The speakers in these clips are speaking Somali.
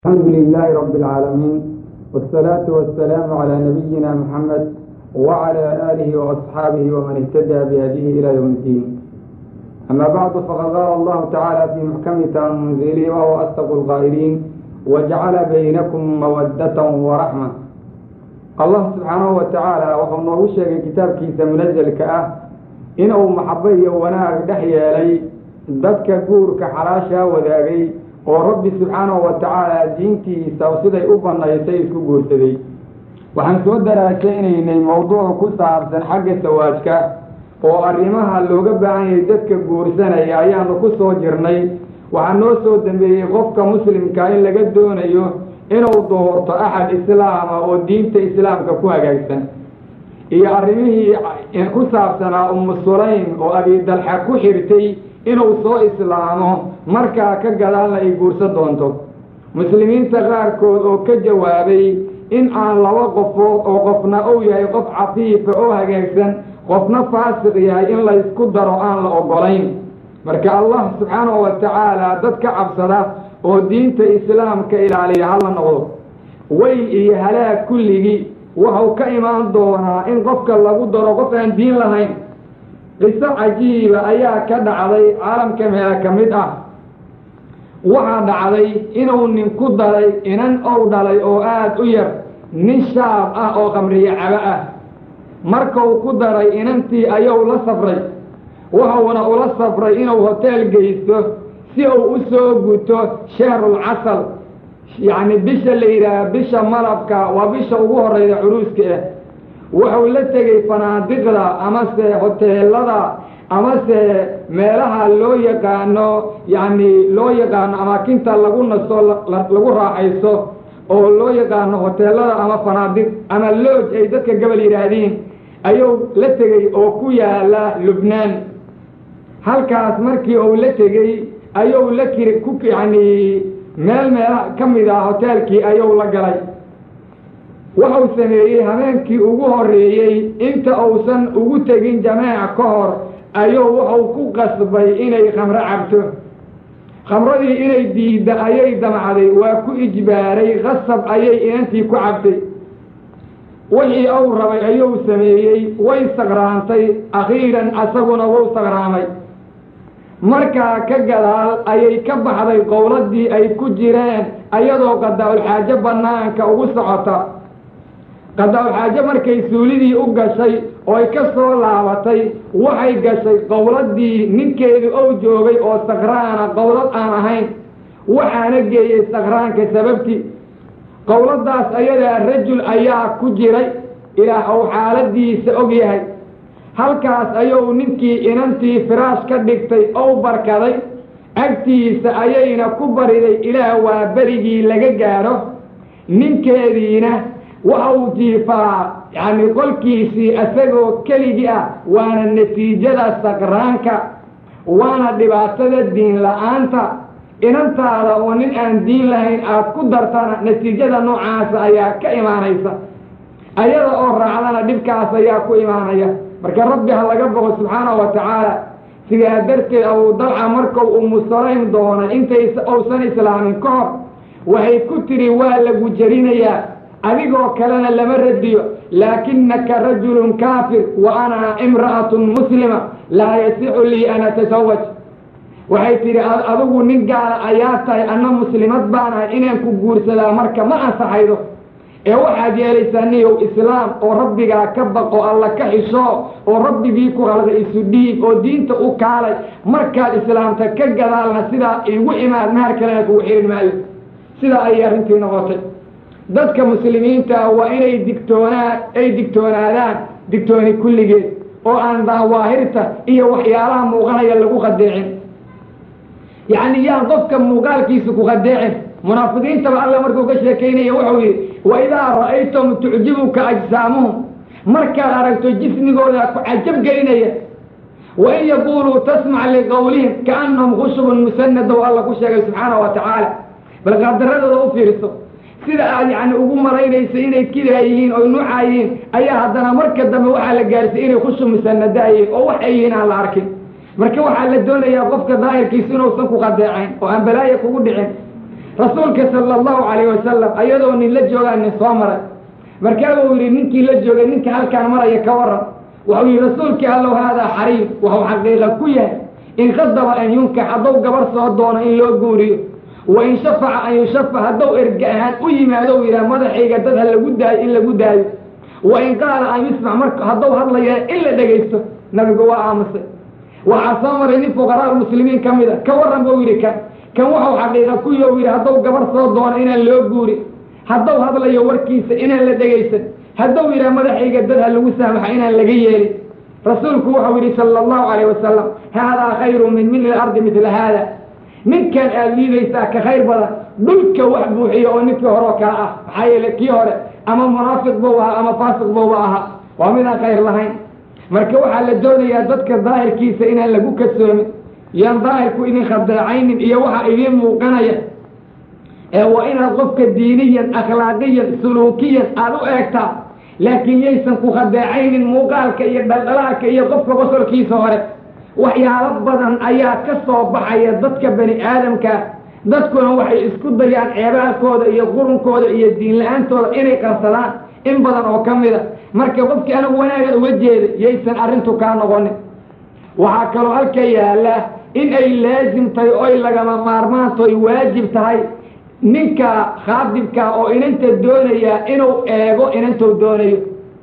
الحمد لله رب العالمين والصلاة والسلام على نبينا محمد وعلى آله وأصحابه ومن اهتدى بهديه إلى يوم الدين أما بعد فقد قال الله تعالى في محكم تنزيله وهو أصدق القائلين وجعل بينكم مودة ورحمة الله سبحانه وتعالى وهو noogu sheegay kitaabkiisa munazalka ah inuu maxabo iyo wanaag dhex yeelay dadka guurka xalaashaa wadaagay oo rabbi subxaanahu wa tacaala diintiisa siday u bannaysay isku guursaday waxaan soo daraasaynaynay mawduuc ku saabsan xagga sawaajka oo arrimaha looga baahan yahay dadka guursanaya ayaanu ku soo jirnay waxaa noo soo dambeeyey qofka muslimka in laga doonayo inuu doorto axad islaama oo diinta islaamka ku hagaagsan iyo arrimihii ku saabsanaa ummu sulaym oo abidalxa ku xirtay inuu soo islaamo markaa ka gadaalna ay guursan doonto muslimiinta qaarkood oo ka jawaabay in aan laba qofood oo qofna uu yahay qof cafiifa oo hagaagsan qofna faasiq yahay in laysku daro aan la ogolayn marka allah subxaanahu wa tacaala dad ka cabsada oo diinta islaamka ilaaliya hala noqdo weyl iyo halaag kulligii wuxuu ka imaan doonaa in qofka lagu daro qof aan diin lahayn qiso cajiiba ayaa ka dhacday caalamka meela ka mid ah waxaa dhacday inuu nin ku daray inan ou dhalay oo aada u yar nin shaab ah oo qamriyo cabo ah markuu ku daray inantii ayuu la safray wuxuuna ula safray inuu hoteel geysto si uu u soo guto shahrul casal yacni bisha la yidhaaha bisha malabka waa bisha ugu horeyda curuuska ah wuxuu la tegey fanaadiqda amase hoteelada amase meelaha loo yaqaano yacni loo yaqaano amaakinta lagu nasto lagu raaxayso oo loo yaqaano hoteelada ama fanaadiq ama looj ay dadka gabal yidhaahdiin ayuu la tegey oo ku yaala lubnaan halkaas markii uu la tegey ayuu la kiri ku yacni meel meela ka mid ah hoteelkii ayuu la galay wuxuu sameeyey habeenkii ugu horreeyey inta uusan ugu tegin jamaaca ka hor ayuu wuxuu ku qasbay inay khamro cabto khamradii inay diidda ayay damcday waa ku ijbaaray qasab ayay inantii ku cabtay wixii uu rabay ayuu sameeyey way sakraantay akhiiran asaguna wuu sakraamay markaa ka gadaal ayay ka baxday qowladii ay ku jireen ayadoo qadaa-ulxaajo bannaanka ugu socota qadaa-ulxaajo markay suulidii u gashay oo ay ka soo laabatay waxay gashay qowladii ninkeedu ou joogay oo sakraana qowlad aan ahayn waxaana geeyey sakraanka sababtii qowladaas ayadaa rajul ayaa ku jiray ilaah ou xaaladiisa og yahay halkaas ayuu ninkii inantii firaash ka dhigtay ou barkaday agtiisa ayayna ku bariday ilaah waa berigii laga gaadho ninkeediina waxau jiifaa yacni qolkiisii isagoo keligii ah waana natiijada sakraanka waana dhibaatada diin la-aanta inantaada oo nin aan diin lahayn aad ku dartana natiijada noocaasa ayaa ka imaanaysa ayada oo raacdana dhibkaas ayaa ku imaanaya marka rabbi ha laga boqo subxaanahu wa tacaala sidaa darteed abuu dalca markuu umusalayn doonay intay uusan islaamin ka hor waxay ku tidhi waa lagu jerinayaa adigoo kalena lama radiyo laakinaka rajulun kaafir wa ana imra'atun muslima laa yasixu lii an atasawaj waxay tidhi adigu nin gaala ayaa tahay anna muslimad baan ahay inaan ku guursadaa marka ma ansaxaydo ee waxaad yeelaysaa niyow islaam oo rabbigaa ka baqo alla ka xisho oo rabbigii ku qalda isu dhiib oo diinta u kaalay markaad islaamta ka gadaalna sidaa igu imaad mahar kalena kugu xirin maayo sidaa ayay arrintii noqotay dadka muslimiinta waa inay digtoonaa ay digtoonaadaan digtooni kulligeed oo aan dawaahirta iyo waxyaalaha muuqanaya lagu qadeecin yacni yaan qofka muuqaalkiisa ku qadeecin munaafiqiintaba alla markuu ka sheekaynaya wuxuu yidhi wa idaa ra'aytum tucjibuka ajsaamuhum markaad aragto jismigooda ku cajab gelinaya wa in yaquuluu tasmac liqowlihim kaannahum khushubun musanada oo alla ku sheegay subxaanahu wa tacaala bal qaabdaradooda u fiirso sida aad yacni ugu malaynaysa inay kidaa yihiin oy nuucaa yihiin ayaa haddana marka dambe waxaa la gaarsiy inay khushub musanada yihiin oo waxay yihiin aan la arkin marka waxaa la doonayaa qofka daahirkiisu inuusan ku qadeecayn oo aan balaaya kugu dhicin rasuulka sala allahu calayh wasalam ayadoo nin la joogaa nin soo maray markaabuu yidhi ninkii la joogay ninka halkaan maraya ka waran wuxuu yidhi rasuulkii allow haadaa xariim wuxuu xaqiiqa ku yahay in khadaba an yunkax hadduu gabar soo doono in loo guuriyo wa in shafaca an yushafac hadduu erga ahaan u yimaado u yidhaha madaxayga dad ha lagu daayo in lagu daayo wa in qaala an yusmac marka hadduu hadlaya in la dhegaysto nabigu waa aamusay waxaa soo maray nin fuqaraa muslimiin ka mid a ka warran buu yidhi kan kan wuxuu xaqiiqa ku yo yidhi hadduu gabar soo doono inaan loo guuri hadduu hadlayo warkiisa inaan la dhegaysan hadduu yidhaha madaxayga dad ha lagu saamaxa inaan laga yeelin rasuulku wuxuu yidhi sala allahu calayh wasalam haadaa khayru min mili lardi midla haada ninkan aada liidaysaa ka khayr badan dhulka wax buuxiya oo ninkii hore oo kale ah maxaa yeele kii hore ama munaafiq buu ahaa ama faasiq buuba ahaa waa midaan khayr lahayn marka waxaa la doonayaa dadka daahirkiisa inaan lagu kasoomin yaan daahirku idin khadeecaynin iyo waxa idiin muuqanaya ee waa inaad qofka diiniyan akhlaaqiyan suluukiyan aada u eegtaa laakiin yaysan ku khadeecaynin muuqaalka iyo dhaldhalaalka iyo qofka qosolkiisa hore waxyaalo badan ayaa ka soo baxaya dadka bani aadamka dadkuna waxay isku dayaan ceebaalkooda iyo qurunkooda iyo diin la-aantooda inay qarsadaan in badan oo ka mid a marka qofkii anigu wanaaga uga jeeda yaysan arrintu kaa noqonin waxaa kaloo halka yaalla in ay laasim tahay oy lagama maarmaanto ay waajib tahay ninka khaadibka oo inanta doonaya inuu eego inantuu doonayo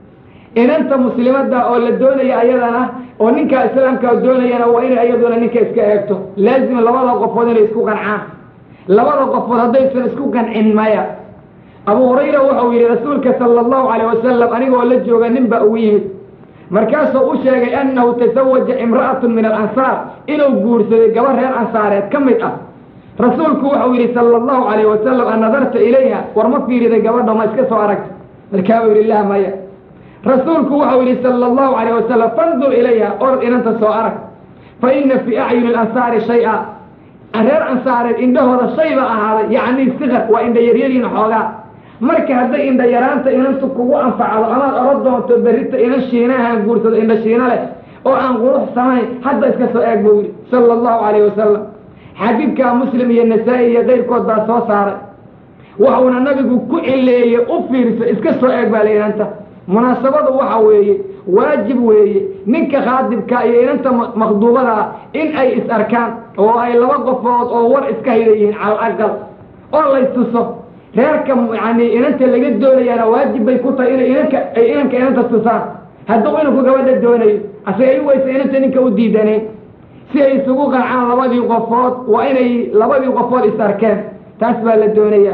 inanta muslimadda oo la doonaya ayadana oo ninka islaamka doonayana waa inay iyaduna ninka iska eegto laazim labada qofood inay isku qancaan labada qofood haddaysan isku qancin maya abu hurayra wuxuu yidhi rasuulka sala allahu calayh wasalam anigoo la jooga nin baa ugu yimid markaasuu u sheegay annahu tasawaja imra'atun min alansaar inuu guursaday gaba reer ansaareed ka mid ah rasuulku wuxuu yidhi sala allahu calayh wasalam an nadarta ilayha war ma fiiriday gabadha ma iska soo aragta markaabuu yidhi lah maya rasuulku wuxuu yidhi sala allahu calayh wasalam fandur ilayha orod inanta soo arag fa ina fii acyuni alansaari shay-a reer ansaareed indhahooda shay ba ahaaday yacni sikar waa indha yaryariin xoogaa marka hadday indha yaraanta inantu kugu anfacdo amaad oran doonto berrita inan shiinahaan guursado indha shiino leh oo aan qurux samayn hadda iska soo eeg buu yidhi sala allahu calayh wasalam xadiidkaa muslim iyo nasaa-i iyo keyrkood baa soo saaray wuxuuna nabigu ku cileeyey u fiirso iska soo eeg baa la inanta munaasabadu waxa weeye waajib weeye ninka khaadibka iyo inanta maqduubada ah in ay is arkaan oo ay laba qofood oo war iska hida yihiin cala aqal oo laystuso reerka yani inanta laga doonayaana waajib bay ku tahay inay inanka ay inanka inanta tusaan hadduu inanku gabadha doonayo asagay waysa inanta ninka u diidanayn si ay isugu qancaan labadii qofood waa inay labadii qofood is arkeen taas baa la doonayaa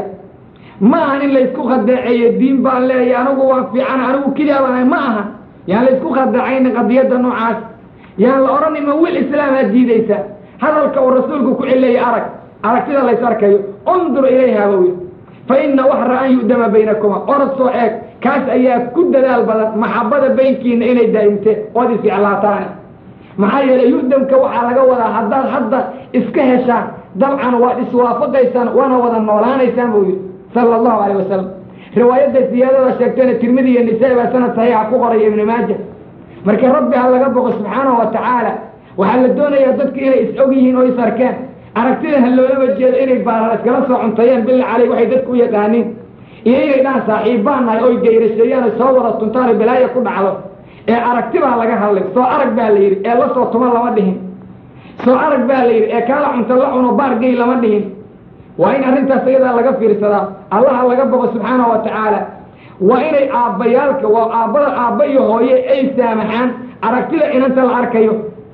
ma ahan in laysku khadeeceeyo diin baan leeyahy anigu waa fiican anigu kidaabaan ma aha yaan laysku khadeecaynin qadiyadda noocaas yaan la odhanin ma wiil islaamaad diidaysa hadalka uu rasuulku ku cileeyay arag aragtida lays arkayo undur ilayha buu yidhi fa ina waxra an yu'dama baynakuma orod soo eeg kaas ayaa ku dadaal badan maxabada baynkiina inay daa'imteen ood isjeclaataane maxaa yeelay yu'damka waxaa laga wadaa haddaad hadda iska heshaan dabcan waad iswaafaqaysaan waana wada noolaanaysaan buu yidhi sala allahu calayh wasalam riwaayadda siyaadada sheegtayna tirmidi iyo nisaa-i baa sanad saxiixa ku qoraya ibnu maaja marka rabbi ha laga boqo subxaanahu wa tacaala waxaa la doonayaa dadku inay is og yihiin oo is arkeen aragtidan ha loolaba jeedo inay baarar iskala soo cunteeyeen billa caley waxay dadku u yaqaaniin iyo inay dhahan saaxiibbaan nahay oy gayrasheeyaan oy soo wada tuntaan oo balaaya ku dhacdo ee aragti baa laga hadlay soo arag baa la yidhi ee la soo tuma lama dhihin soo arag baa la yidhi ee kaala cunta la cuno baargey lama dhihin waa in arrintaas iyadaa laga fiirsadaa allaha laga boqo subxaanahu wa tacaala waa inay aabbayaalka waa aabbada aabba iyo hooye ay saamaxaan aragtida inanta la arkayo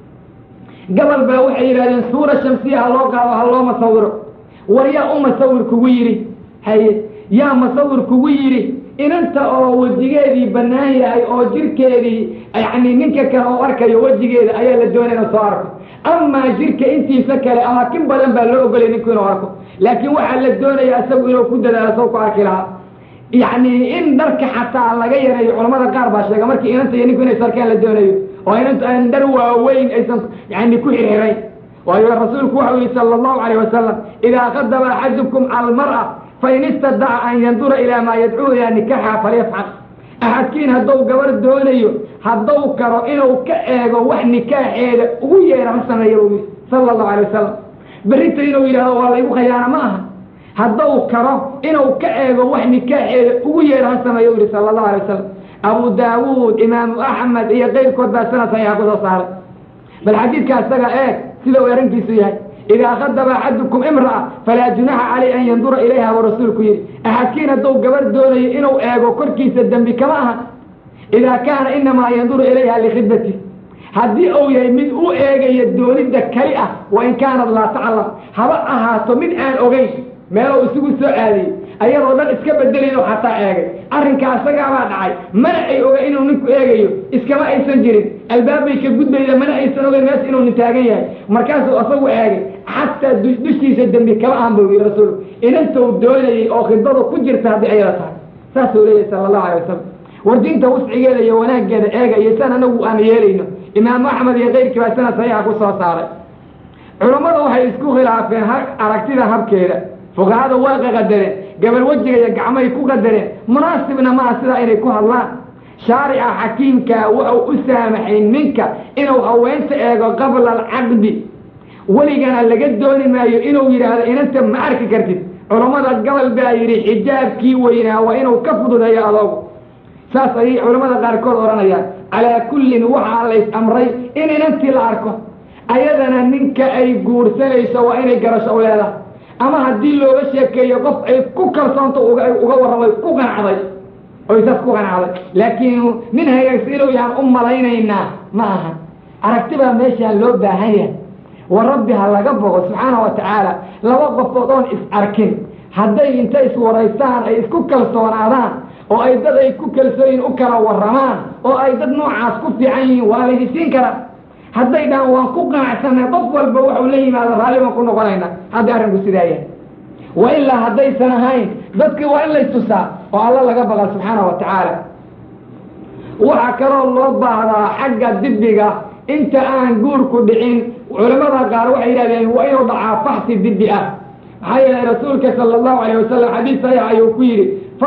gabal baa waxay yidhahdeen suura shamsiya ha loo qaado ha loo masawiro war yaa u masawir kugu yidhi haye yaa masawir kugu yidhi inanta oo wejigeedii bannaan yahay oo jirkeedii yacni ninka kale oo arkayo wejigeeda ayaa la doonaya ina soo arko amaa jirka intiisa kale amaakin badan baa loo ogolay ninku inuu arko laakiin waxaa la doonaya isagu inuu ku dadaalo saw ku arki lahaa yacni in dharka xataa laga yareeyo culamada qaar baa sheega markii inanta iyo ninku inay sarkaan la doonayo oo inanta aan dhar waaweyn aysan yani ku xirxirayn waayo rasuulku waxau yihi sala allahu calayh wasalam idaa qadaba axadukum almar'a fain istadaca an yandura ilaa maa yadcuu ilaa nikaxa falyafcal axadkiin hadduu gabar doonayo hadduu karo inuu ka eego wax nikaaxeeda ugu yeera ha sameeya buu yidhi sala allahu alay wasalam berrita inuu yidhahdo waa laygu khayaana ma aha hadduu karo inuu ka eego wax nikaaxeeda ugu yeedho ha sameeyo u yihi sala allahu alay wasalam abu daawuud imaamu axmed iyo keyrkood baa sanad saxiixa kusoo saaray bal xadiidka isaga eeg sida uu arrinkiisu yahay idaa khadaba axadukum imra'a falaa junaxa caleyh an yandura ilayha buu rasuulku yidhi axadkiin hadduu gabar doonayo inuu eego korkiisa dembi kama aha idaa kaana inamaa yanduru ilayha likhidbati haddii uu yahay mid u eegayo doonidda kali ah wa in kaanad laa taclam haba ahaato mid aan ogeyn meeluu isugu soo aadayey ayadoo dhan iska bedelayn oo xataa eegay arrinkaa isagaabaa dhacay mana ay oga inuu ninku eegayo iskama aysan jirin albaabbay ka gudbayda mana aysan ogeyn mees inuu nin taagan yahay markaasuu asagu eegay xataa dushiisa dembi kama ahan buu yii rasuulku inantou doonayey oo khidbadu ku jirta haddii ayada tahay saasuu leeyahy sala allahu alay wasalam war diinta wuscigeeda iyo wanaaggeeda eega iyo san anagu aan yeelayno imaamu axmed iyo keyrkii baa sanad saxiixa ku soo saaray culammadu waxay isku khilaafeen aragtida habkeeda fuqahada waa qaqadareen gabal wejiga iyo gacmahay ku qadareen munaasibna maaha sidaa inay ku hadlaan shaarica xakiimkaa wuxuu u saamaxay ninka inuu haweenta eego qabla alcaqdi weligana laga dooni maayo inuu yidhaahdo inanta ma arki kartid culammada gobol baa yidhi xijaabkii weynaa waa inuu ka fududeeyo adoogu saas ayay culammada qaarkood odhanayaan calaa kullin waxaa lays amray in inantii la arko ayadana ninka ay guursanayso waa inay garasho u leedahay ama haddii looga sheekeeyo qof ay ku kalsoonto uga warramay ku qanacday oy saas ku qanacday laakiin nin hagaagsan inuu yahaan u malaynaynaa ma aha aragti baa meeshaa loo baahan yahay wa rabbi ha laga bogo subxaana wa tacaala laba qofood oon is arkin hadday inta iswaraystaan ay isku kalsoonaadaan oo ay dad ay ku kalsooyin u kala warramaan oo ay dad noocaas ku fiican yihiin waa laydi siin karaa hadday dhahan waan ku qanacsanay qof walba waxuu la yimaado raalli baan ku noqonayna hadday arrinku sidaa yahay wa ilaa haddaysan ahayn dadkii waa in laystusaa oo alla laga baqa subxaana wa tacaala waxaa kaloo loo baahdaa xagga dibiga inta aan guurku dhicin culamada qaar waxay yidhahdeen waa inuu dhacaa faxsi dibi ah maxaa yeelay rasuulka sala allahu alayh wasalam xadiis saxiix ayuu ku yidhi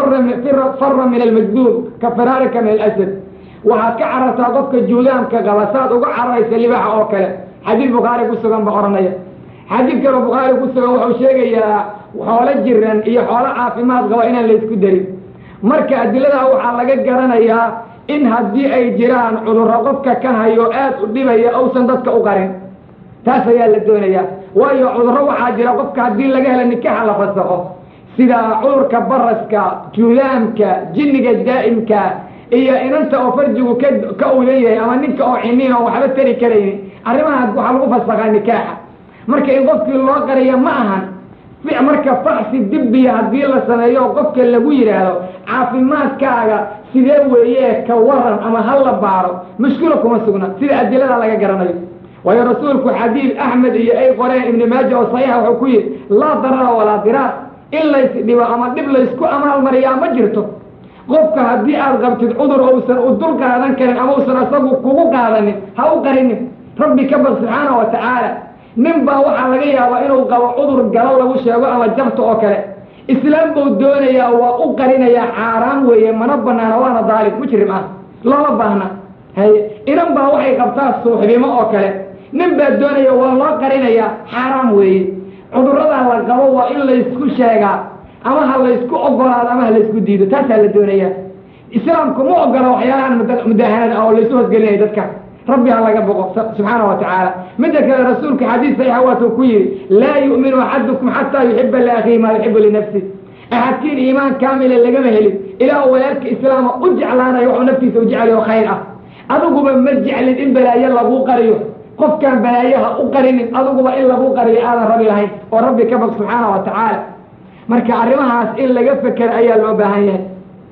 fara min almajduub ka firaarika min alasad waxaad ka carartaa qofka juudaamka qaba saad uga cararaysa libaaxa oo kale xadiid bukhaari ku sugan ba odhanaya xadiid kaloo bukhaari ku sugan wuxuu sheegayaa xoolo jiran iyo xoolo caafimaad qaba inaan laysku darin marka adiladaa waxaa laga garanayaa in haddii ay jiraan cudurro qofka ka hayo aad u dhibaya uusan dadka u qarin taas ayaa la doonayaa waayo cudurro waxaa jira qofka haddii laga helo nikaxa la fasaqo sida cudurka baraska juudaamka jinniga daa'imka iyo inanta oo farjigu ka ka uyan yahay ama ninka oo xiniin oo waxba tari karaynin arrimahaas waxaa lagu fasaqaa nikaaxa marka in qofkii loo qariyo ma ahan marka faxsi dibiya haddii la sameeyo oo qofka lagu yidhaahdo caafimaadkaaga sidee weeye ka waran ama ha la baaro mushkilo kuma sugna sida adilada laga garanayo waayo rasuulku xadiid axmed iyo ay qoreen ibni maaja oo saxiixa wuxuu ku yidhi laa darara walaa diraar in lays dhibo ama dhib laysku amaalmariyaa ma jirto qofka haddii aad qabtid cudur uusan u dul qaadan karin ama uusan asagu kugu qaadanin ha u qarinin rabbi ka baq subxaana wa tacaala nin baa waxaa laga yaabaa inuu qabo cudur galo lagu sheego ama jabta oo kale islaam buu doonayaa waa u qarinayaa xaaraan weeye mana banaana waana daalib mujrim ah looma baahna haye inan baa waxay qabtaa suuxdimo oo kale nin baa doonaya waa loo qarinayaa xaaraan weeye cudurradaa la qabo waa in laysku sheegaa ama ha laysku ogolaado ama ha laysku diido taasaa la doonaya islaamku ma ogola waxyaalahan mudahanada oo laysu hosgelinaya dadka rabbi ha laga boqo subxaana wa tacaala midda kale rasuulka xadiis saxiixa waatuu ku yidhi laa yu'minu axadukum xataa yuxiba liakhihi maa yuxibu linafsi axadkiin iimaan kaamila lagama helin ilaa walaalka islaama u jeclaanayo waxuu naftiisa u jeclayo khayr ah adiguba ma jeclin in balaayo laguu qariyo qofkaan balaayaha u qarinin adiguba in laguu qariyo aadan rabi lahayn oo rabbi ka bog subxaana wa tacaala marka arrimahaas in laga fekero ayaa loo baahan yahay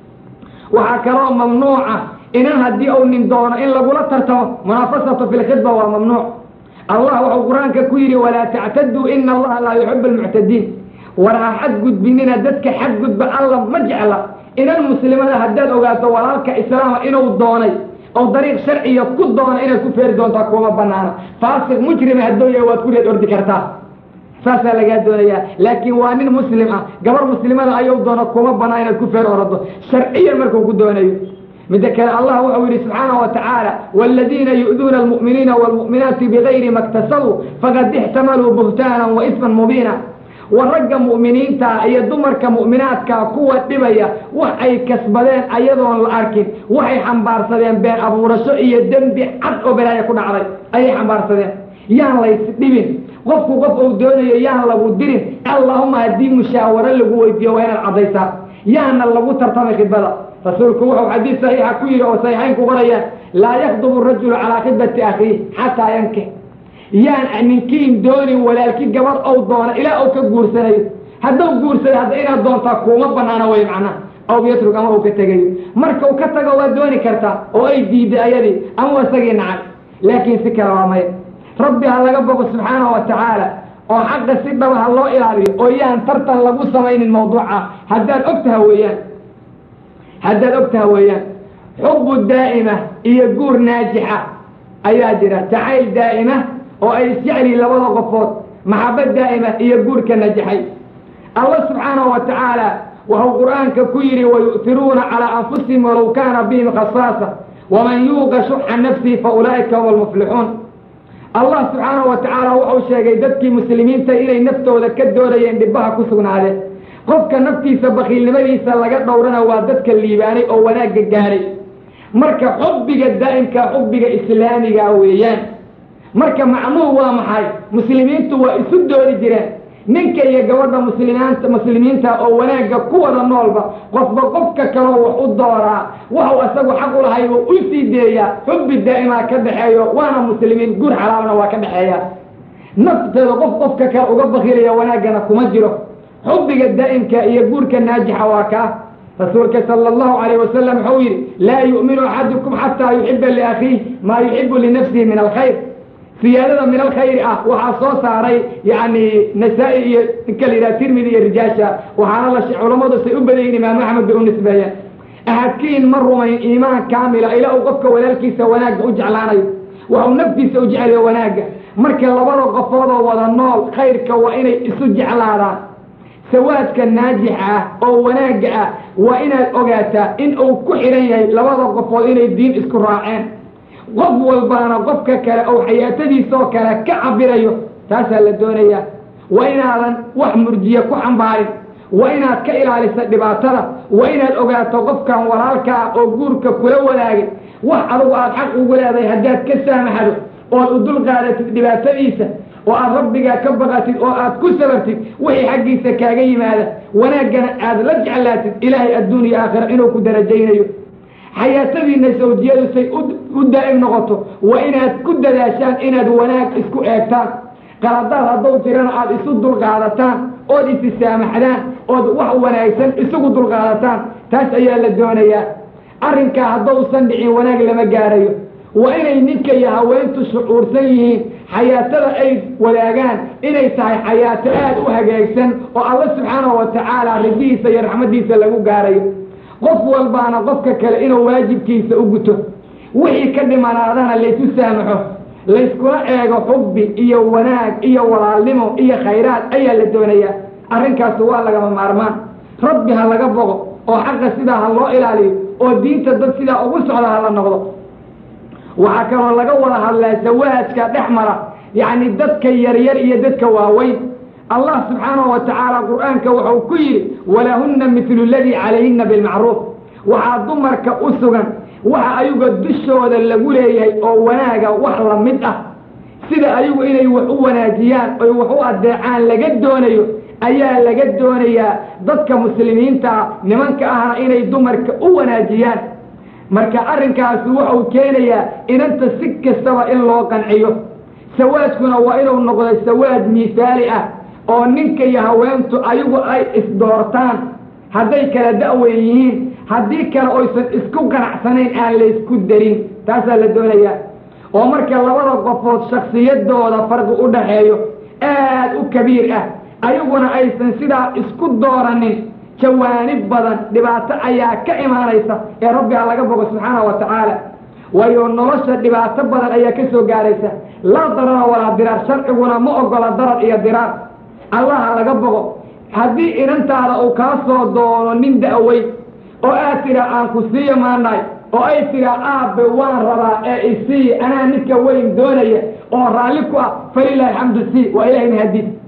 waxaa kaloo mamnuuca inan haddii uu nin doono in lagula tartamo munaafasatu fi lkhidba waa mamnuuc allah wuxuu qur-aanka ku yidhi walaa tactaduu ina allaha laa yuxibu almuctadiin war ha xadgudbinina dadka xadgudba alla ma jecla inan muslimada haddaad ogaato walaalka islaama inuu doonay oo dariiq sharciya ku doona inaad ku feeri doontaa kuma banaana faasiq mujrima hadduu yahay waad ku reed ordi kartaa saasaa lagaa doonayaa laakiin waa nin muslim ah gabar muslimada ayuu doono kuma banaa inaad ku feer orado sharciyan markuu ku doonayo midda kale allah wuxuu yidhi subxaana wa tacaala waaladiina yu'duuna almu'miniina waalmu'minaati bigayri ma ktasabuu faqad ixtamaluu buhtaanan wa isman mubiina wa ragga mu'miniintaa iyo dumarka mu'minaadkaa kuwa dhibaya wax ay kasbadeen ayadoon la arkin waxay xambaarsadeen been abuurasho iyo dembi cad oo balaaya ku dhacday ayay xambaarsadeen yaan lays dhibin qofku qof uu doonayo yaan lagu dirin allahuma haddii mushaawaro lagu weydiiyo waa inaad caddaysaa yaana lagu tartamay khidbada rasuulku wuxuu xadiis saxiixa ku yidhi oo saxiixayn ku qorayaan laa yakdubu rajulu calaa khidbati akhiih xataa yankix yaan ninkiin doonin walaalki gabadh ou doono ilaa ou ka guursanayo hadduu guursaday hadda inaad doontaa kuuma banaana way macnaha aw yatrug ama uu ka tegayo marka uu ka tago waa dooni kartaa oo ay diiday ayadii ama isagii nacay laakiin si kale waa maya rabbi ha laga bogo subxaanahu wa tacaala oo xaqa si dhaba ha loo ilaaliyo oo yaan tartan lagu samaynin mawduuca haddaad ogtaha weeyaan haddaad ogtaha weeyaan xubu daa'ima iyo guur naajixa ayaa jira jacayl daa'ima oo ay isjecliin labada qofood maxabad daa'ima iyo guurka najaxay allah subxaanahu wa tacaala wuxuu qur'aanka ku yidhi wayu'tiruuna calaa anfusihim walow kaana bihim khasaasa waman yuuqa shuxa nafsihi fa ulaa'ika hum almuflixuun allah subxaanahu wa tacaala wuxuu sheegay dadkii muslimiinta inay naftooda ka doonayeen dhibbaha ku sugnaadeen qofka naftiisa bakiilnimadiisa laga dhowrana waa dadka liibaanay oo wanaagga gaadhay marka xubbiga daa'imka xubbiga islaamiga weeyaan marka macnuhu waa maxay muslimiintu waa isu doori jireen ninka iyo gabadha muslimiinta muslimiinta oo wanaagga ku wada noolba qofba qofka kaloo wax u dooraa waxuu isagu xaq u lahay oo u sii deeyaa xubbi daa'imaa ka dhexeeyo waana muslimiin guur xalaalna waa ka dhexeeya nafteeda qof qofka kale uga bakilaya wanaaggana kuma jiro xubbiga daa'imka iyo guurka naajixa waa kaa rasuulka sala allahu calayh wasalam wuxuu yidhi laa yu'minu axadukum xataa yuxiba liakhiih maa yuxibu linafsihi min alkhayr siyaadada min alkhayri ah waxaa soo saaray yani nasaa-i iyo ninka la yidhaha tirmidi iyo rijaasha waxaana la culammadu say u badayin imaam axmed bay u nisbeeyeen ahadkiin ma rumayn iimaan kaamila ilaa uu qofka walaalkiisa wanaagga u jeclaanayo waxuu naftiisa u jeclayo wanaagga marka labada qofoodoo wada nool khayrka waa inay isu jeclaadaan sawaadka naajixa ah oo wanaagga ah waa inaad ogaataa in uu ku xidhan yahay labada qofood inay diin isku raaceen qof walbaana qofka kale ou xayaatadiisoo kale ka cabirayo taasaa la doonayaa waa inaadan wax murjiye ku xambaarin waa inaad ka ilaalisa dhibaatada waa inaad ogaato qofkan walaalkaa oo guurka kula wadaagay wax adugu aad xaq ugu leedahay haddaad ka saamaxdo ood u dul qaadatid dhibaatadiisa oo aad rabbigaa ka baqatid oo aad ku sabartid wixii xaggiisa kaaga yimaada wanaaggana aad la jeclaatid ilaahay adduun iyo aakhira inuu ku darajaynayo xayaatadiina sawjiyadu say u daa'im noqoto waa inaad ku dadaashaan inaad wanaag isku eegtaan qaladaad hadduu jirana aad isu dulqaadataan ood isi saamaxdaan ood wax wanaagsan isugu dulqaadataan taas ayaa la doonayaa arrinkaa haddousan dhicin wanaag lama gaarayo waa inay ninka iyo haweentu shucuursan yihiin xayaatada ay wadaagaan inay tahay xayaato aad u hagaagsan oo alla subxaanahu wa tacaala ridihiisa iyo raxmaddiisa lagu gaarayo qof walbaana qofka kale inuu waajibkiisa u guto wixii ka dhimanaadana laysu saamaxo layskula eego xubbi iyo wanaag iyo walaalnimo iyo khayraad ayaa la doonayaa arrinkaasi waa lagama maarmaan rabbi ha laga boqo oo xaqa sidaa ha loo ilaaliyo oo diinta dad sidaa ugu socda ha la noqdo waxaa kaloo laga wada hadlaa sawaajka dhex mara yacni dadka yaryar iyo dadka waaweyn allah subxaanahu wa tacaala qur-aanka wuxuu ku yidhi walahunna midlu ladii calayhinna bilmacruuf waxaa dumarka u sugan waxa ayaga dushooda lagu leeyahay oo wanaaga wax la mid ah sida ayagu inay wax u wanaajiyaan oy wax u adeecaan laga doonayo ayaa laga doonayaa dadka muslimiinta ah nimanka ahna inay dumarka u wanaajiyaan marka arrinkaasi wuxuu keenayaa inanta si kastaba in loo qanciyo sawaadkuna waa inuu noqdo sawaad miisaali ah oo ninka iyo haweentu ayagu ay isdoortaan hadday kala da-weyn yihiin haddii kale oysan isku qanacsanayn aan laysku darin taasaa la doonayaa oo marka labada qofood shaksiyadooda farqi u dhaxeeyo aad u kabiir ah ayaguna aysan sidaa isku dooranin jawaanib badan dhibaato ayaa ka imaanaysa ee rabbiga laga bogo subxaanahu wa tacaala waayo nolosha dhibaato badan ayaa ka soo gaaraysa laa darara walaa diraar sharciguna ma ogola darar iyo diraar allaha laga bogo haddii inantaada uu kaa soo doono nin da-weyn oo aad tidhaa aan ku siiya maanahay oo ay tidhaa aabbe waan rabaa ee isii anaa ninka weyn doonaya oo raalli ku ah falilaahi xamdu sii waa ilahay mahadiis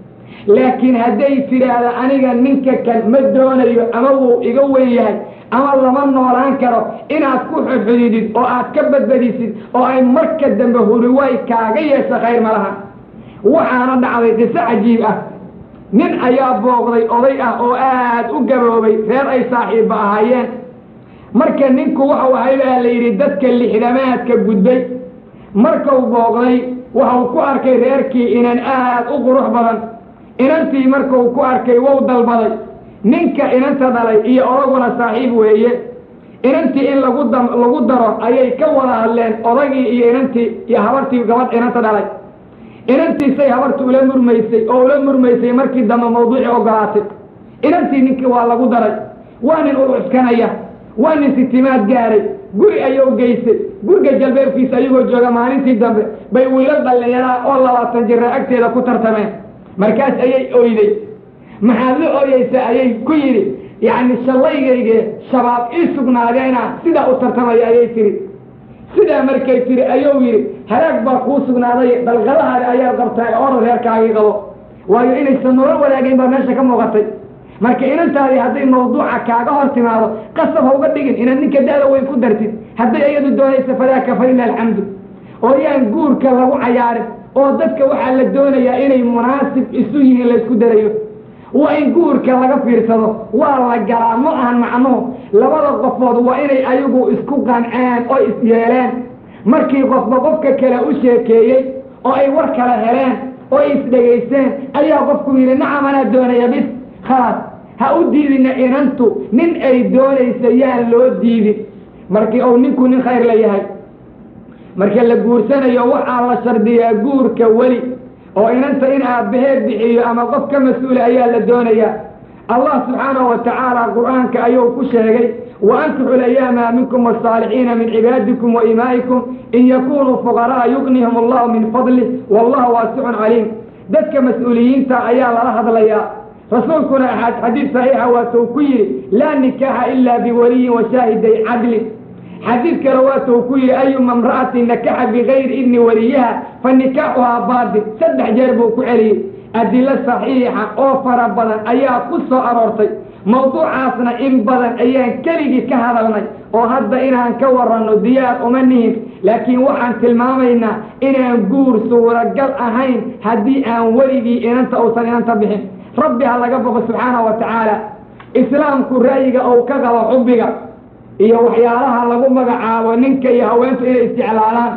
laakiin hadday tidhaahda aniga ninka kan ma doonayo ama wuu iga weyn yahay ama lama noolaan karo inaad ku xudxudidid oo aad ka badbadisid oo ay marka dambe huriway kaaga yeesha khayr ma laha waxaana dhacday qiso cajiib ah nin ayaa booqday oday ah oo aad u gaboobay reer ay saaxiibba ahaayeen marka ninku waxau ahay baa la yidhi dadka lixdamaadka gudbay markau booqday waxau ku arkay reerkii inan aad u qurux badan inantii markuu ku arkay wou dalbaday ninka inanta dhalay iyo odaguna saaxiib weeye inantii in lagu da lagu daro ayay ka wada hadleen odagii iyo inantii iyo habartii gabadh inanta dhalay inantiisay habartu ula murmaysay oo ula murmaysay markii dambe mawduucii ogolaatay inantii ninkii waa lagu daray waa nin urucuskanaya waa nin sitimaad gaaray guri ayuu geysay guriga jalbeebkiisa ayagoo jooga maalintii dambe bay wiilal dhallinyaraa oo labaatan jira agteeda ku tartameen markaas ayay oyday maxaad la ooyeysaa ayay ku yidhi yacni shallaygayge shabaab ii sugnaadeena sidaa u tartamaya ayay tihi sidaa markay tihi ayuu yidhi halaag baa kuu sugnaaday dalqadahaada ayaa qabtaa oora reerkaagii qabo waayo inaysan nolol wadaagayn baa meesha ka muuqatay marka inantaadii hadday mawduuca kaaga hor timaado qasab ha uga dhigin inaad ninka da-da weyn ku dartid hadday iyadu doonaysa fadaaka falilah alxamdu oo yaan guurka lagu cayaarin oo dadka waxaa la doonayaa inay munaasib isu yihiin laysku darayo waa in guurka laga fiirsado waa la galaa ma ahan macnuhu labada qofood waa inay ayagu isku qanceen oo isyeeleen markii qofba qofka kale u sheekeeyey oo ay war kala heleen oo ay isdhegaysteen ayaa qofku yidhi nacam anaa doonaya bis khalaas ha u diidina inantu nin ay doonaysa yaan loo diidin markii uu ninku nin khayr la yahay marka la guursanayo waxaa la shardiyaa guurka weli oo inanta in aabbaheed bixiyo ama qof ka mas-uula ayaa la doonayaa allah subxaanahu wa tacaala qur-aanka ayuu ku sheegay wa ankixu layaama minkum wasaalixiina min cibaadikum wa imaa'ikum in yakunuu fuqara'a yugnihum allahu min fadlih wallahu waasicun caliim dadka mas-uuliyiinta ayaa lala hadlayaa rasuulkuna xadiid saxiixa waatuu ku yidhi laa nikaaxa ila biwaliyin wa shaahiday cadlin xadiid kale waatuu ku yidhi ayuma imra'atin nakaxa bigayri idni waliyaha fa nikaaxuhaa baatil saddex jeer buu ku celiyey adilo saxiixa oo fara badan ayaa ku soo aroortay mawduucaasna in badan ayaan keligii ka hadalnay oo hadda inaan ka waranno diyaar uma nihin laakiin waxaan tilmaamaynaa inaan guur suuragal ahayn haddii aan weligii inanta uusan inanta bixin rabbi ha laga boqo subxaanahu wa tacaala islaamku ra'yiga ou ka qabo xubbiga iyo waxyaalaha lagu magacaabo ninka iyo haweentu inay isjeclaalaan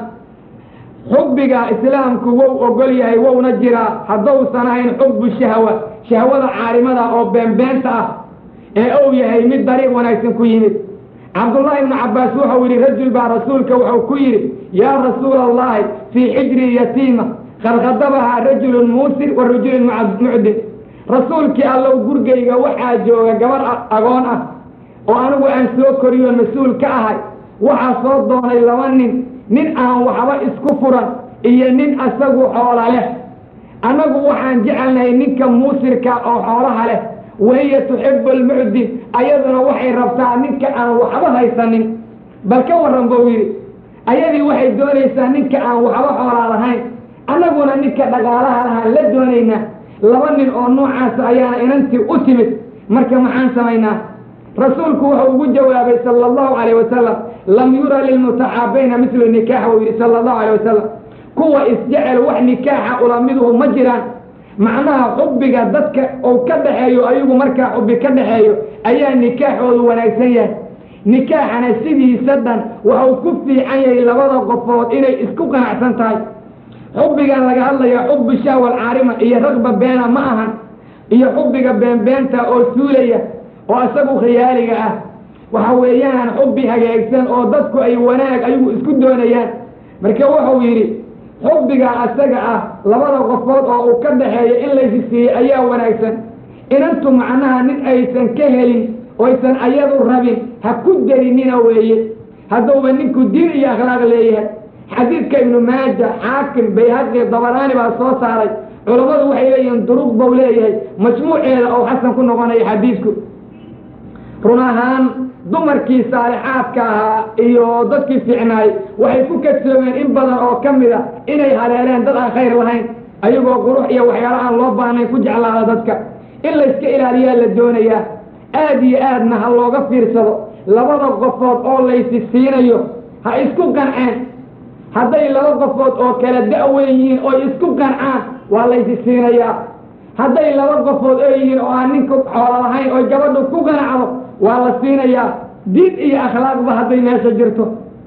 xubbiga islaamku wow ogol yahay wowna jiraa haddousan ahayn xubbu shahwa shahwada caalimada oo beenbeenta ah ee ou yahay mid dariiq wanaagsan ku yimid cabdullaahi ibnu cabbaas wuxuu yidhi rajul baa rasuulka wuxuu ku yidhi yaa rasuula allahi fii xijri yatiima qad khadabahaa rajulun muusir wa rajulun mucdin rasuulkii allow gurgayga waxaa jooga gabar agoon ah oo anigu aan soo koriyo mas-uul ka ahay waxaa soo doonay laba nin nin aan waxba isku furan iyo nin asagu xoola leh annagu waxaan jecelnahay ninka muusirka oo xoolaha leh wahiya tuxibu almucdin ayaduna waxay rabtaa ninka aan waxba haysanin bal ka warran buu yidhi ayadii waxay doonaysaa ninka aan waxba xoolaa lahayn annaguna ninka dhaqaalaha lahaan la doonaynaa laba nin oo noocaasa ayaana inantii u timid marka maxaan samaynaa rasuulku wuxuu ugu jawaabay sala allahu calayh wasalam lam yura lilmutaxaabayna mislu nikaax buu yidhi sala allahu calayh wasalam kuwa isjecel wax nikaaxa ulamiduhu ma jiraan macnaha xubbiga dadka uu ka dhaxeeyo ayagu markaa xubbi ka dhaxeeyo ayaa nikaaxoodu wanaagsan yahay nikaaxana sidiisa dhan waxuu ku fiican yahay labada qofood inay isku qanacsan tahay xubbigan laga hadlaya xubbi shahwa alcaarima iyo ragba beena ma ahan iyo xubbiga beenbeenta oo suulaya oo isagu khiyaaliga ah waxa weeyaan xubbi hagaagsan oo dadku ay wanaag ayagu isku doonayaan marka wuxuu yidhi xubbiga asaga ah labada qofood oo uu ka dhaxeeyo in laysi siiyey ayaa wanaagsan inantu macnaha nin aysan ka helin oysan ayadu rabin ha ku darinina weeye hadduuba ninku diin iyo akhlaaq leeyahay xadiidka ibnu maaja xaakim bayhaqi dabaraani baa soo saaray culammadu waxay leeyihiin duruq bau leeyahay majmuuceeda oo xasan ku noqonaya xadiidku run ahaan dumarkii saalixaadka ahaa iyo dadkii fiicnaay waxay ku kadsoomeen in badan oo ka mid a inay haleeleen dad aan khayr lahayn ayagoo qurux iyo waxyaala aan loo baahnayn ku jeclaada dadka in layska ilaaliyaa la doonayaa aad iyo aadna ha looga fiirsado labada qofood oo laysi siinayo ha isku qanceen hadday laba qofood oo kala da-weyn yihiin oy isku qancaan waa laysi siinayaa hadday laba qofood oo yihiin oo aan ninku xoolo lahayn oy gabadhu ku qanacdo waa la siinayaa diin iyo akhlaaqba hadday meesha jirto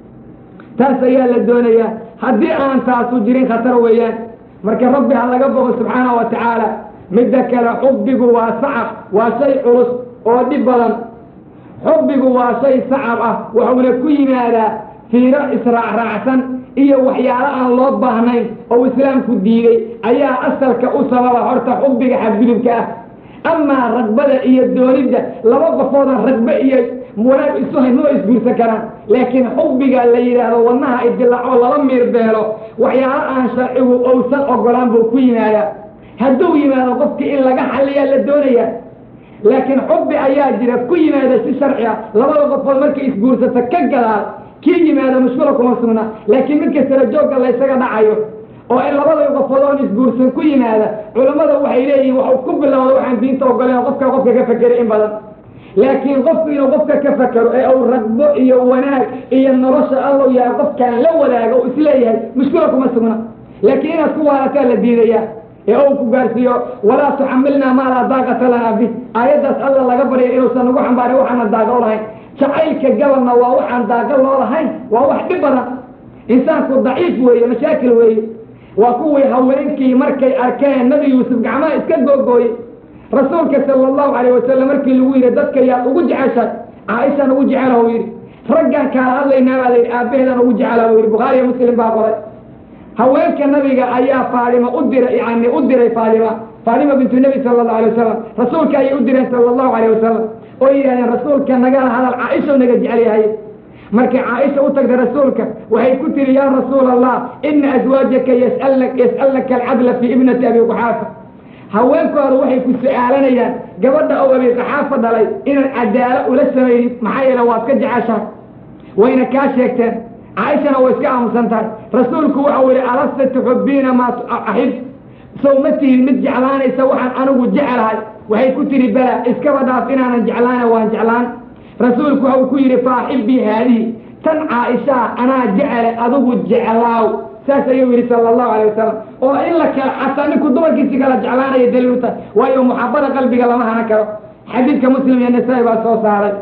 taas ayaa la doonayaa haddii aan taasu jirin khatar weeyaan marka rabbi ha laga boqo subxaana wa tacaala midda kale xubbigu waa sacab waa shay culus oo dhib badan xubbigu waa shay sacab ah wuxuuna ku yimaadaa fiiro israacraacsan iyo waxyaalo aan loo baahnayn oo islaamku diiday ayaa asalka u sababa horta xubbiga xadgudubka ah amaa ragbada iyo doonidda laba qofooda ragbe iyo wanaag isu hayn maba isguursan karaan laakiin xubbiga la yidhaahdo wadnaha idilaaco laba miir beelo waxyaalo aan sharcigu owsan ogolaan buu ku yimaadaa hadduu yimaado qofkii in laga xaliyaa la doonayaa laakiin xubbi ayaa jira ku yimaada si sharci ah labada qofood markay isguursata ka gadaal kii yimaado mushkula kuma sugna laakiin midka sara joogga laysaga dhacayo oo in labada qofood oon isguursan ku yimaada culammada waxay leeyihiin waxuu ku bilowda waxaan diinta ogoleen qofka qofka ka fekeray in badan laakiin qofku inuu qofka ka fakero ee uu ragbo iyo wanaag iyo nolosha allow yahay qofkaan la wadaago u isleeyahay mushkula kuma sugna laakiin inaad ku waalataa la diidayaa ee ou ku gaarsiiyo walaa tuxamilnaa maa laa daaqata lanaa bih aayaddaas alla laga barya inuusan nagu xambaarin waxaana daago lahayn jacaylka gabalna waa waxaan daago loo lahayn waa wax dhib badan insaanku daciif weeye mashaakil weeye waa kuwii haweenkii markay arkeen nabi yuusuf gacmaha iska googooyey rasuulka sala allahu calayh wasalam markii lagu yidhi dadka yaad ugu jeceshay caaishaan ugu jecela u yidhi raggaan kaala hadlaynaa baa la yidhi aabbaheedaan ugu jecela u yidhi bukhaariyo muslim baa qoray haweenka nabiga ayaa faadima u diray yani u diray faadima faadima bintu nebi sala allahu alay wasalam rasuulka ayay u direen sala allahu alayh wasalam oo yidhahdeen rasuulka nagala hadal caaisha naga jecel yahay markay caaisha u tagtay rasuulka waxay ku tihi yaa rasuul allah ina aswaajaka yasal yas'alnaka alcadla fii ibnati abi quxaafa haweenkooda waxay ku su-aalanayaan gabadha oo abi qaxaafa dhalay inaad cadaalo ula samaynin maxaa yeele waad ka jeceshahay wayna kaa sheegteen caaishana way iska aamusan tahay rasuulku waxau yihi alasta tuxubbiina maa axib sow ma tihin mid jeclaanaysa waxaan anigu jecelahay waxay ku tihi bala iskaba dhaaf inaanan jeclaana waan jeclaan rasuulku waxau ku yidhi faaxibii haadihi tan caaishaa anaa jecele adigu jeclaaw saas ayuu yidhi sala allahu alay wasalam oo in la kala xataa ninku dumarkiisi kala jeclaanaya daliil u tahay waayo muxabada qalbiga lama hana karo xadiidka muslim iyo nasaa-i baa soo saaray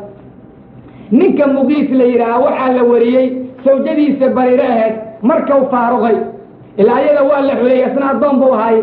ninka muqiis la yidhaaha waxaa la wariyey sawjadiisa bariiro ahayd markau faaruqay ilaa ayada waa la xuleeyey isna addoon buu ahaayey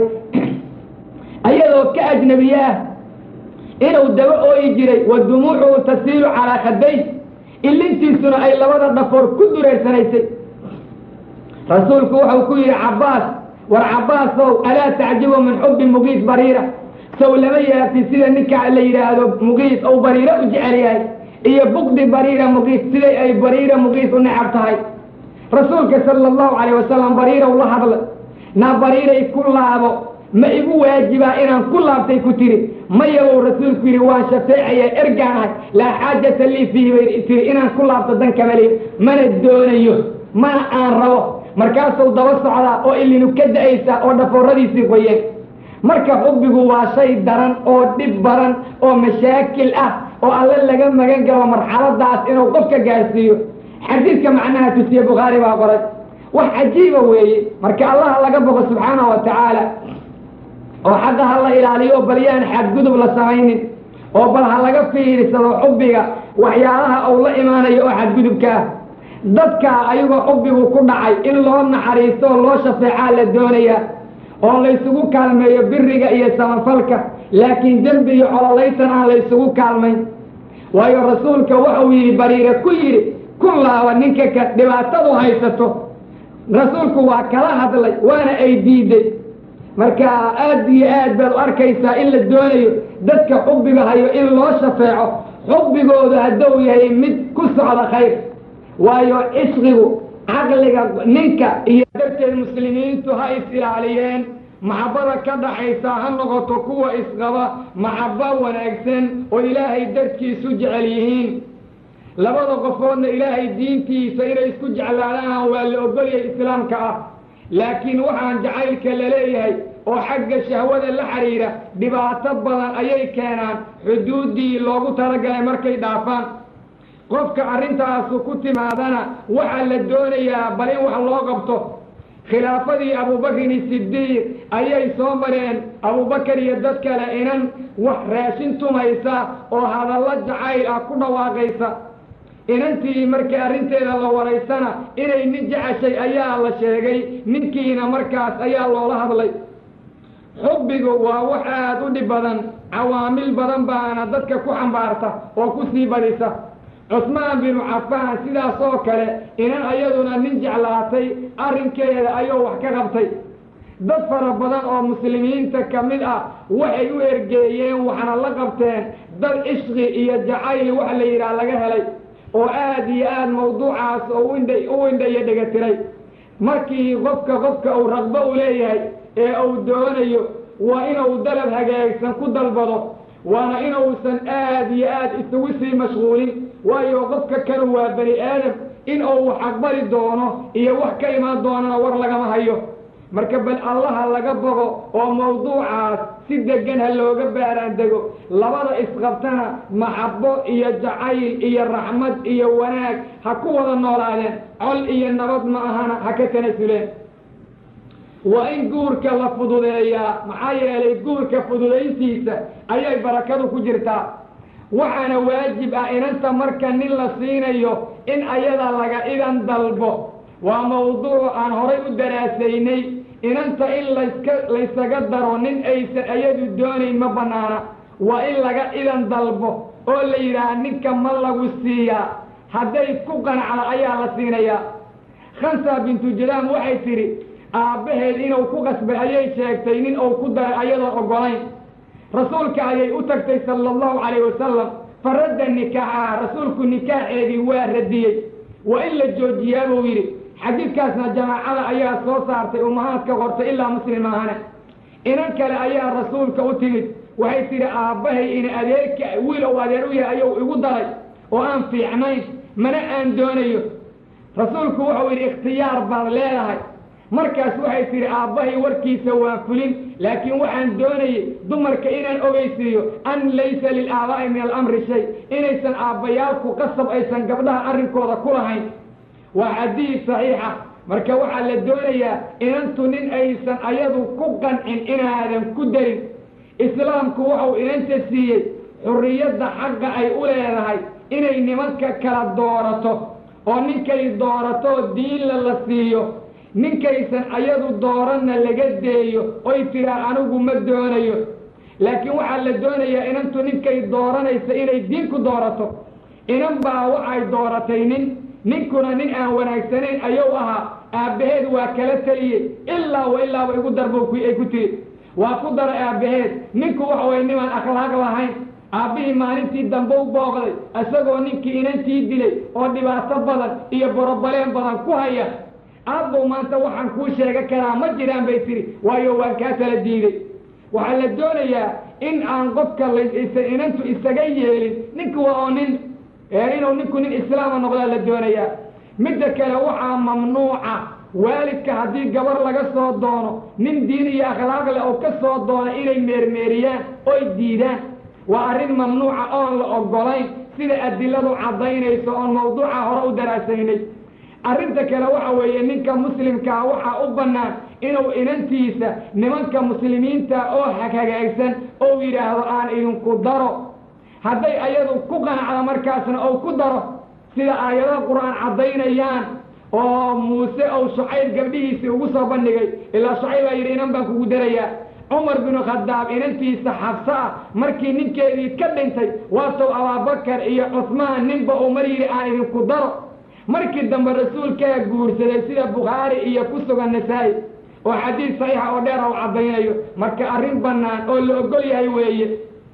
ayadoo ka ajnabiye ah inuu daba ooyi jiray wa dumuucuhu tasiilu calaa khadday ilintiisuna ay labada dhafoor ku dureersanaysay rasuulku wuxuu ku yidhi cabbaas war cabbaasow alaa tacjibu min xubbi muqiis bariira sow lama yaabti sida ninka la yidhaahdo muqiis ou bariiro u jecel yahay iyo bukdi bariira muqiis siday ay bariira muqiis u necab tahay rasuulka sala allahu calayh wasalam bariirow la hadlay naa bariiray ku laabo ma igu waajibaa inaan ku laabtay ku tiri maya uu rasuulku yidhi waan shafeecaya ergaan ahay laa xaajata lii fiihi bay tiri inaan ku laabto dan kamaliyo mana doonayo mana aan rabo markaasuu daba socdaa oo ilinu ka da-aysaa oo dhafooradiisii qoyeen marka xubbigu waa shay daran oo dhib badan oo mashaakil ah oo alle laga magan galo marxaladaas inuu qofka gaarsiiyo xadiidka macnaha tusiye bukhaari baa qoray wax cajiiba weeye marka allaha laga boqo subxaanahu wa tacaala oo xaqa ha la ilaaliyo bal yaan xadgudub la samaynin oo bal ha laga fiirsado xubbiga waxyaalaha uu la imaanayo oo xadgudubka ah dadka ayagoo xubbigu ku dhacay in loo naxariisto oo loo shafeecaa la doonayaa oo laysugu kaalmeeyo biriga iyo samafalka laakiin dembi iyo cololaysan aan laysugu kaalmayn waayo rasuulka wuxuu yidhi bariire ku yidhi ku laaba ninka ka dhibaatadu haysato rasuulku waa kala hadlay waana ay diiday marka aad iyo aad baad u arkaysaa in la doonayo dadka xubbiga hayo in loo shafeeco xubbigooda hadduu yahay mid ku socda khayr waayo cishqigu caqliga ninka iyo darteed muslimiintu ha is ilaaliyeen maxabbada ka dhaxaysa ha noqoto kuwa isqaba maxabbo wanaagsan oo ilaahay darkiisu jecel yihiin labada qofoodna ilaahay diintiisa inay isku jeclaadaan waa la ogolyahay islaamka ah laakiin waxaan jacaylka la leeyahay oo xagga shahwada la xidhiira dhibaato badan ayay keenaan xuduuddii loogu talagalay markay dhaafaan qofka arrintaasu ku timaadana waxaa la doonayaa bal in wax loo qabto khilaafadii abubakrin sidiiq ayay soo mareen abubakar iyo dad kale inan wax raashin tumaysa oo hadallo jacayl ah ku dhawaaqaysa inantii markii arrinteeda la waraysana inay nin jeceshay ayaa la sheegay ninkiina markaas ayaa loola hadlay xubbigu waa wax aada u dhib badan cawaamil badan baana dadka ku xambaarta oo ku sii badisa cusmaan binu cafaan sidaas oo kale inan ayaduna nin jeclaatay arrinkeeda ayuu wax ka qabtay dad fara badan oo muslimiinta ka mid ah waxay u ergeeyeen waxna la qabteen dad cishqi iyo jacayl wax la yidhaah laga helay oo aada iyo aada mawduucaas oo indha u indhayo dhegatiray markii qofka qofka uu raqbo u leeyahay ee uu doonayo waa inuu dalab hagaagsan ku dalbado waana inuusan aada iyo aada isugu sii mashquulin waayo qofka kanu waa bani aadam in uu wax aqbali doono iyo wax ka imaan doonana war lagama hayo marka bal allaha laga bogo oo mawduucaas si degan ha looga baaraan dego labada isqabtana maxabo iyo jacayl iyo raxmad iyo wanaag ha ku wada noolaadeen col iyo nabad ma ahana ha ka tanasuleen waa in guurka la fududeeyaa maxaa yeelay guurka fududayntiisa ayay barakadu ku jirtaa waxaana waajib ah inanta marka nin la siinayo in ayada laga idan dalbo waa mawduuc aan horay u daraasaynay inanta in laska laysaga daro nin aysan ayadu doonayn ma bannaana waa in laga idan dalbo oo la yidhaaha ninka ma lagu siiyaa hadday ku qanacda ayaa la siinayaa khansa bintu jadaam waxay tidhi aabbaheed inuu ku qasbay ayay sheegtay nin uu ku daray ayadoon oggolayn rasuulka ayay u tagtay sala allahu calayh wasalam faradda nikaaxaha rasuulku nikaaxeedii waa radiyey waa in la joojiyaa buu yidhi xadiidkaasna jamaacada ayaa soo saartay ummahaadka qortay ilaa muslim maahane inan kale ayaa rasuulka u timid waxay tidhi aabbahay in adeerka wiil ou adeer u yahay ayuu igu daray oo aan fiicnayn mana aan doonayo rasuulku wuxuu yidhi ikhtiyaar baad leedahay markaas waxay tidhi aabbahay warkiisa waan fulin laakiin waxaan doonayay dumarka inaan ogeysiiyo an laysa lilaaba'i min alamri shay inaysan aabbayaalku qasab aysan gabdhaha arrinkooda ku lahayn waa xadiid saxiixa marka waxaa la doonayaa inantu nin aysan ayadu ku qancin inaadan ku darin islaamku wuxuu inanta siiyey xurriyadda xaqa ay u leedahay inay nimanka kala doorato oo ninkay doorato diinla la siiyo ninkaysan ayadu dooranna laga deeyo oy tiraa anigu ma doonayo laakiin waxaa la doonayaa inantu ninkay dooranaysa inay diin ku doorato inan baa waxay dooratay nin ninkuna nin aan wanaagsanayn ayuu ahaa aabbaheed waa kala teliyey ilaa wa ilaaba igu darbo ay ku tiri waa ku dara aabbaheed ninku waxa way nimaan akhlaaq lahayn aabbihii maalintii dambe u booqday isagoo ninkii inantii dilay oo dhibaato badan iyo borobaleen badan ku haya aabbow maanta waxaan kuu sheega karaa ma jiraan bay tiri waayo waan kaa kala diiday waxaa la doonayaa in aan qofka la inantu isaga yeelin ninku waa oo nin inuu ninku nin islaama noqdaa la doonayaa midda kale waxaa mamnuuca waalidka haddii gabar laga soo doono nin diin iyo akhlaaq leh oo ka soo doona inay meermeeriyaan oy diidaan waa arrin mamnuuca oon la oggolayn sida adiladu caddaynayso oon mawduuca hore u daraasaynay arrinta kale waxa weeye ninka muslimkaa waxaa u bannaan inuu inantiisa nimanka muslimiinta oo hagaagsan ou yidhaahdo aan idinku daro hadday ayadu ku qanacdo markaasna ou ku daro sida aayadaha qur-aan caddaynayaan oo muuse ou shucayb gabdhihiisii ugu soo bandhigay ilaa shucayb baa yidhi inan baan kugu darayaa cumar binu khadaab inantiisa xabso ah markii ninkeedii ka dhintay waatow abaabakar iyo cusmaan ninba uu mar yidhi aan idinku daro markii dambe rasuulkaa guursaday sida bukhaari iyo ku sugan nasaa-i oo xadiid saxiixa oo dheer u caddaynayo marka arrin bannaan oo la ogol yahay weeye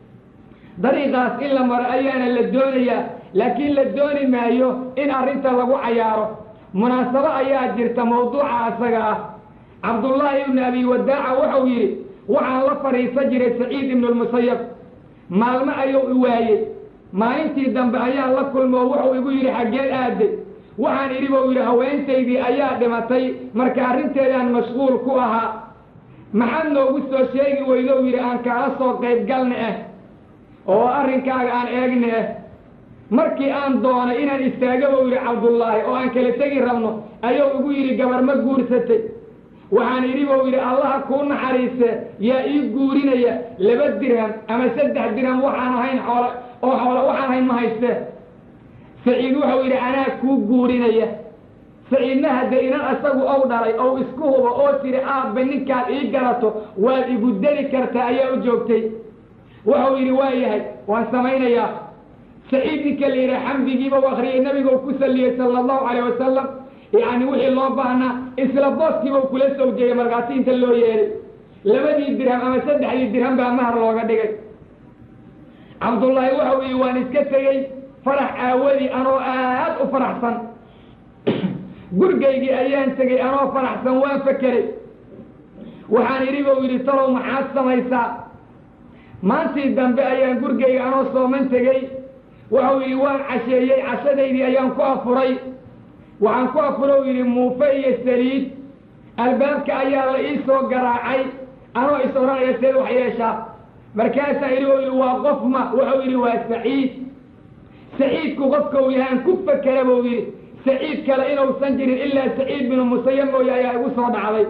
dariiqaas in la maro ayaana la doonayaa laakiin la dooni maayo in arrinta lagu cayaaro munaasabo ayaa jirta mawduuca asaga ah cabdullaahi ibnu abi wadaaca wuxuu yidhi waxaan la fadhiisan jiray saciid ibnulmusayab maalmo ayuu i waayey maalintii dambe ayaan la kulmoo wuxuu igu yidhi xaggeed aaday waxaan idhi buu yidhi haweentaydii ayaa dhimatay marka arrinteedaan mashquul ku ahaa maxaad noogu soo sheegi weydo yidhi aan kaala soo qayb galna ah oo arrinkaaga aan eegna ah markii aan doonay inaan istaaga buu yidhi cabdullaahi oo aan kala tegi rabno ayuu igu yidhi gabar ma guursatay waxaan idhi buu yidhi allaha kuu naxariise yaa ii guurinaya laba dirham ama saddex dirham waxaan ahayn xoolo oo xoolo waxaan ahayn ma haystee saciid wuxuu yidhi anaa kuu guurinaya saciidna hadde inan asagu ow dhalay ou isku hubo oo tiri aabba ninkaad ii galato waad igu deli kartaa ayaa u joogtay wuxuu yidhi waa yahay waan samaynayaa saciid ninka la yidhaha xamdigiiba u akriyay nabiga ku salliyey sala allahu calayh wasalam yacni wixii loo baahnaa isla booskiiba u kula sawjeeyey markaasi inta loo yeelay labadii dirham ama saddexdii dirham baa mahar looga dhigay cabdullaahi wuxuu yidhi waan iska tegey farax aawadii anoo aad u faraxsan gurgaygii ayaan tegey anoo faraxsan waan fakeray waxaan idhi buu yidhi talow maxaad samaysaa maantii dambe ayaan gurgayga anoo sooman tegey wuxuu yidhi waan casheeyey cashadaydii ayaan ku afuray waxaan ku afuro yidhi muufe iyo saliid albaabka ayaa la ii soo garaacay anoo is odhanaya seed wax yeeshaa markaasaa idhi u yidhi waa qof ma wuxuu yidhi waa saciid saciidku qofka uu yahaan ku fakera buu yidhi saciid kale inuusan jirin ilaa saciid binu musaya mooye ayaa igu soo dhacday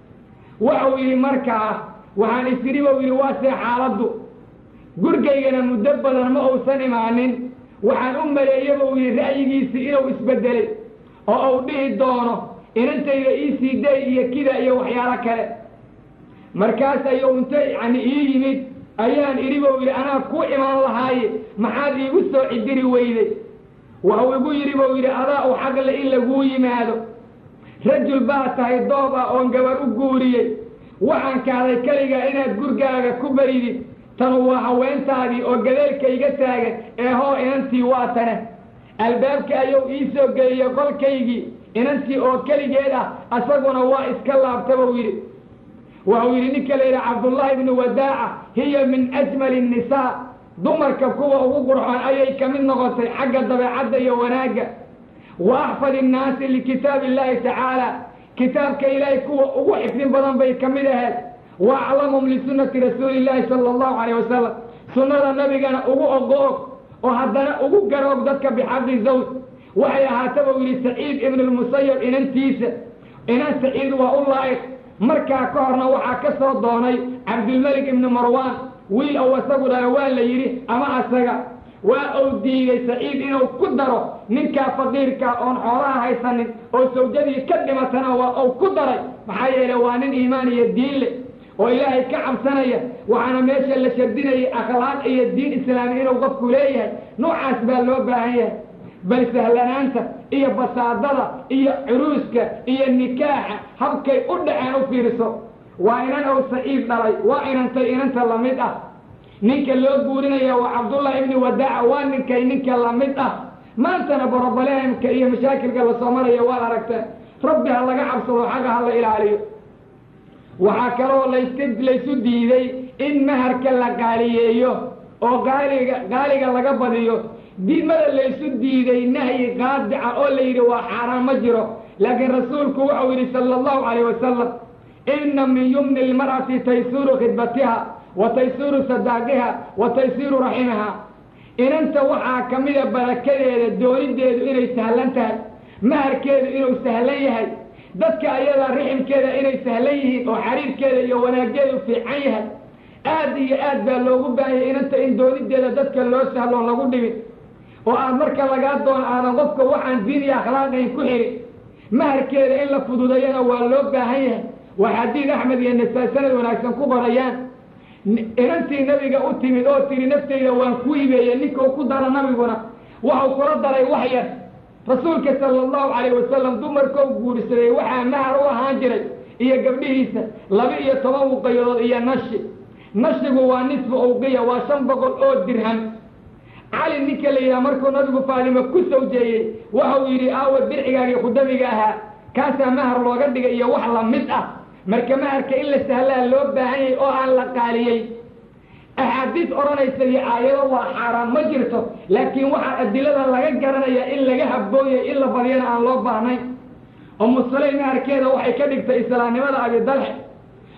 wuxuu yidhi markaa waxaan is idhi buu yidhi waa see xaaladdu gurgaygana muddo badan ma uusan imaanin waxaan u maleeya buu yidhi ra'yigiisii inuu isbeddelay oo uu dhihi doono inantayda ii sii day iyo kida iyo waxyaalo kale markaas ayuu inta yacni ii yimid ayaan idhi buu yidhi anaa ku imaan lahaaye maxaad iigu soo cidiri weyday waxuu igu yidhi buu yidhi adaa u xaqle in laguu yimaado rajul baa tahay doob ah oon gabar u guuriyey waxaan kaaday keligaa inaad gurgaaga ku baridid tanu waa haweentaadii oo gadeelka iga taagan ee hoo inantii waa tane albaabka ayuu ii soo geliyey qolkaygii inantii oo keligeed ah asaguna waa iska laabta buu yidhi wuxuu yidhi ninka la yidhaha cabdullaahi ibnu wadaaca hiya min ajmali nnisaa dumarka kuwa ugu qurxoon ayay ka mid noqotay xagga dabeecadda iyo wanaagga wa axfad innaasi likitaabi illaahi tacaala kitaabka ilaahay kuwa ugu xifdin badan bay ka mid ahayd wa aclamhum lisunnati rasuuli illaahi sala allahu calayh wasalam sunnada nabigana ugu ogo-og oo haddana ugu garoog dadka bixaqi zawj waxay ahaata buu yidhi saciid ibnulmusayab inantiisa inan saciid waa u laa'iq markaa ka horna waxaa ka soo doonay cabdulmelik ibnu marwaan wiil ou asagu dhala waa la yidhi ama asaga waa uu diiday saciid inuu ku daro ninkaa faqiirkaa oon xoolaha haysanin oo sawjadii ka dhimatana waa uu ku daray maxaa yeele waa nin iimaan iyo diin leh oo ilaahay ka cabsanaya waxaana meesha la shardinayay akhlaaq iyo diin islaami inuu qofku leeyahay noocaas baa loo baahan yahay bal sahlanaanta iyo basaadada iyo curuuska iyo nikaaxa habkay u dhaceen u fiiriso waa inan ou saciid dhalay waa inantay inanta lamid ah ninka loo guurinaya waa cabdullahi ibni wadaaca waa ninkay ninka lamid ah maantana borobalehemka iyo mashaakilka lasoo maraya waad aragteen rabbi ha laga cabsado xagga ha la ilaaliyo waxaa kaloo layska laysu diiday in maharka la qaaliyeeyo oo qaaliga qaaliga laga badiyo diimada laysu diiday nahyi qaadica oo la yidhi waa xaaraan ma jiro laakiin rasuulku wuxuu yidhi sala allahu calayh wasalam inna min yumni lmar'ati taysuuru khidbatiha wa taysuuru sadaaqiha wa taysiiru raximiha inanta waxaa ka mida barakadeeda doonideedu inay sahlan tahay maharkeedu inuu sahlan yahay dadka ayadaa riximkeeda inay sahlan yihiin oo xariirkeeda iyo wanaaggeedu fiican yahay aad iyo aad baa loogu baahanyay inanta in doonideeda dadka loo sahloon lagu dhibin oo aad marka lagaa doono aadan qofka waxaan diin iyo akhlaaqayn ku xirin maharkeeda in la fududayana waa loo baahan yahay waa xadiid axmed iyo nasaa sanad wanaagsan ku qorayaan inantii nabiga u timid oo tiri naftayda waan ku ibeeyey ninkau ku dara nabiguna waxau kula daray wax yar rasuulka sala allahu calayh wasalam dumarkou guursaday waxaa mahar u ahaan jiray iyo gabdhihiisa laba iyo toban wuqayadood iyo nashi nashigu waa nisfu awqiya waa shan boqol oo dirham cali ninka la yidhaha markuu nabigu faadimo ku sawjeeyey waxau yidhi aawa dircigaagii khudamiga ahaa kaasaa mahar looga dhigay iyo wax lamid ah marka maharka in la sahlaa loo baahan yahay oo aan la qaaliyey axaadiis odhanaysa iyo aayado waa xaaraan ma jirto laakiin waxaa adilada laga garanaya in laga habooyay in la badiyana aan loo baahnayn umu sulaym maharkeeda waxay ka dhigtay islaamnimada abidalxe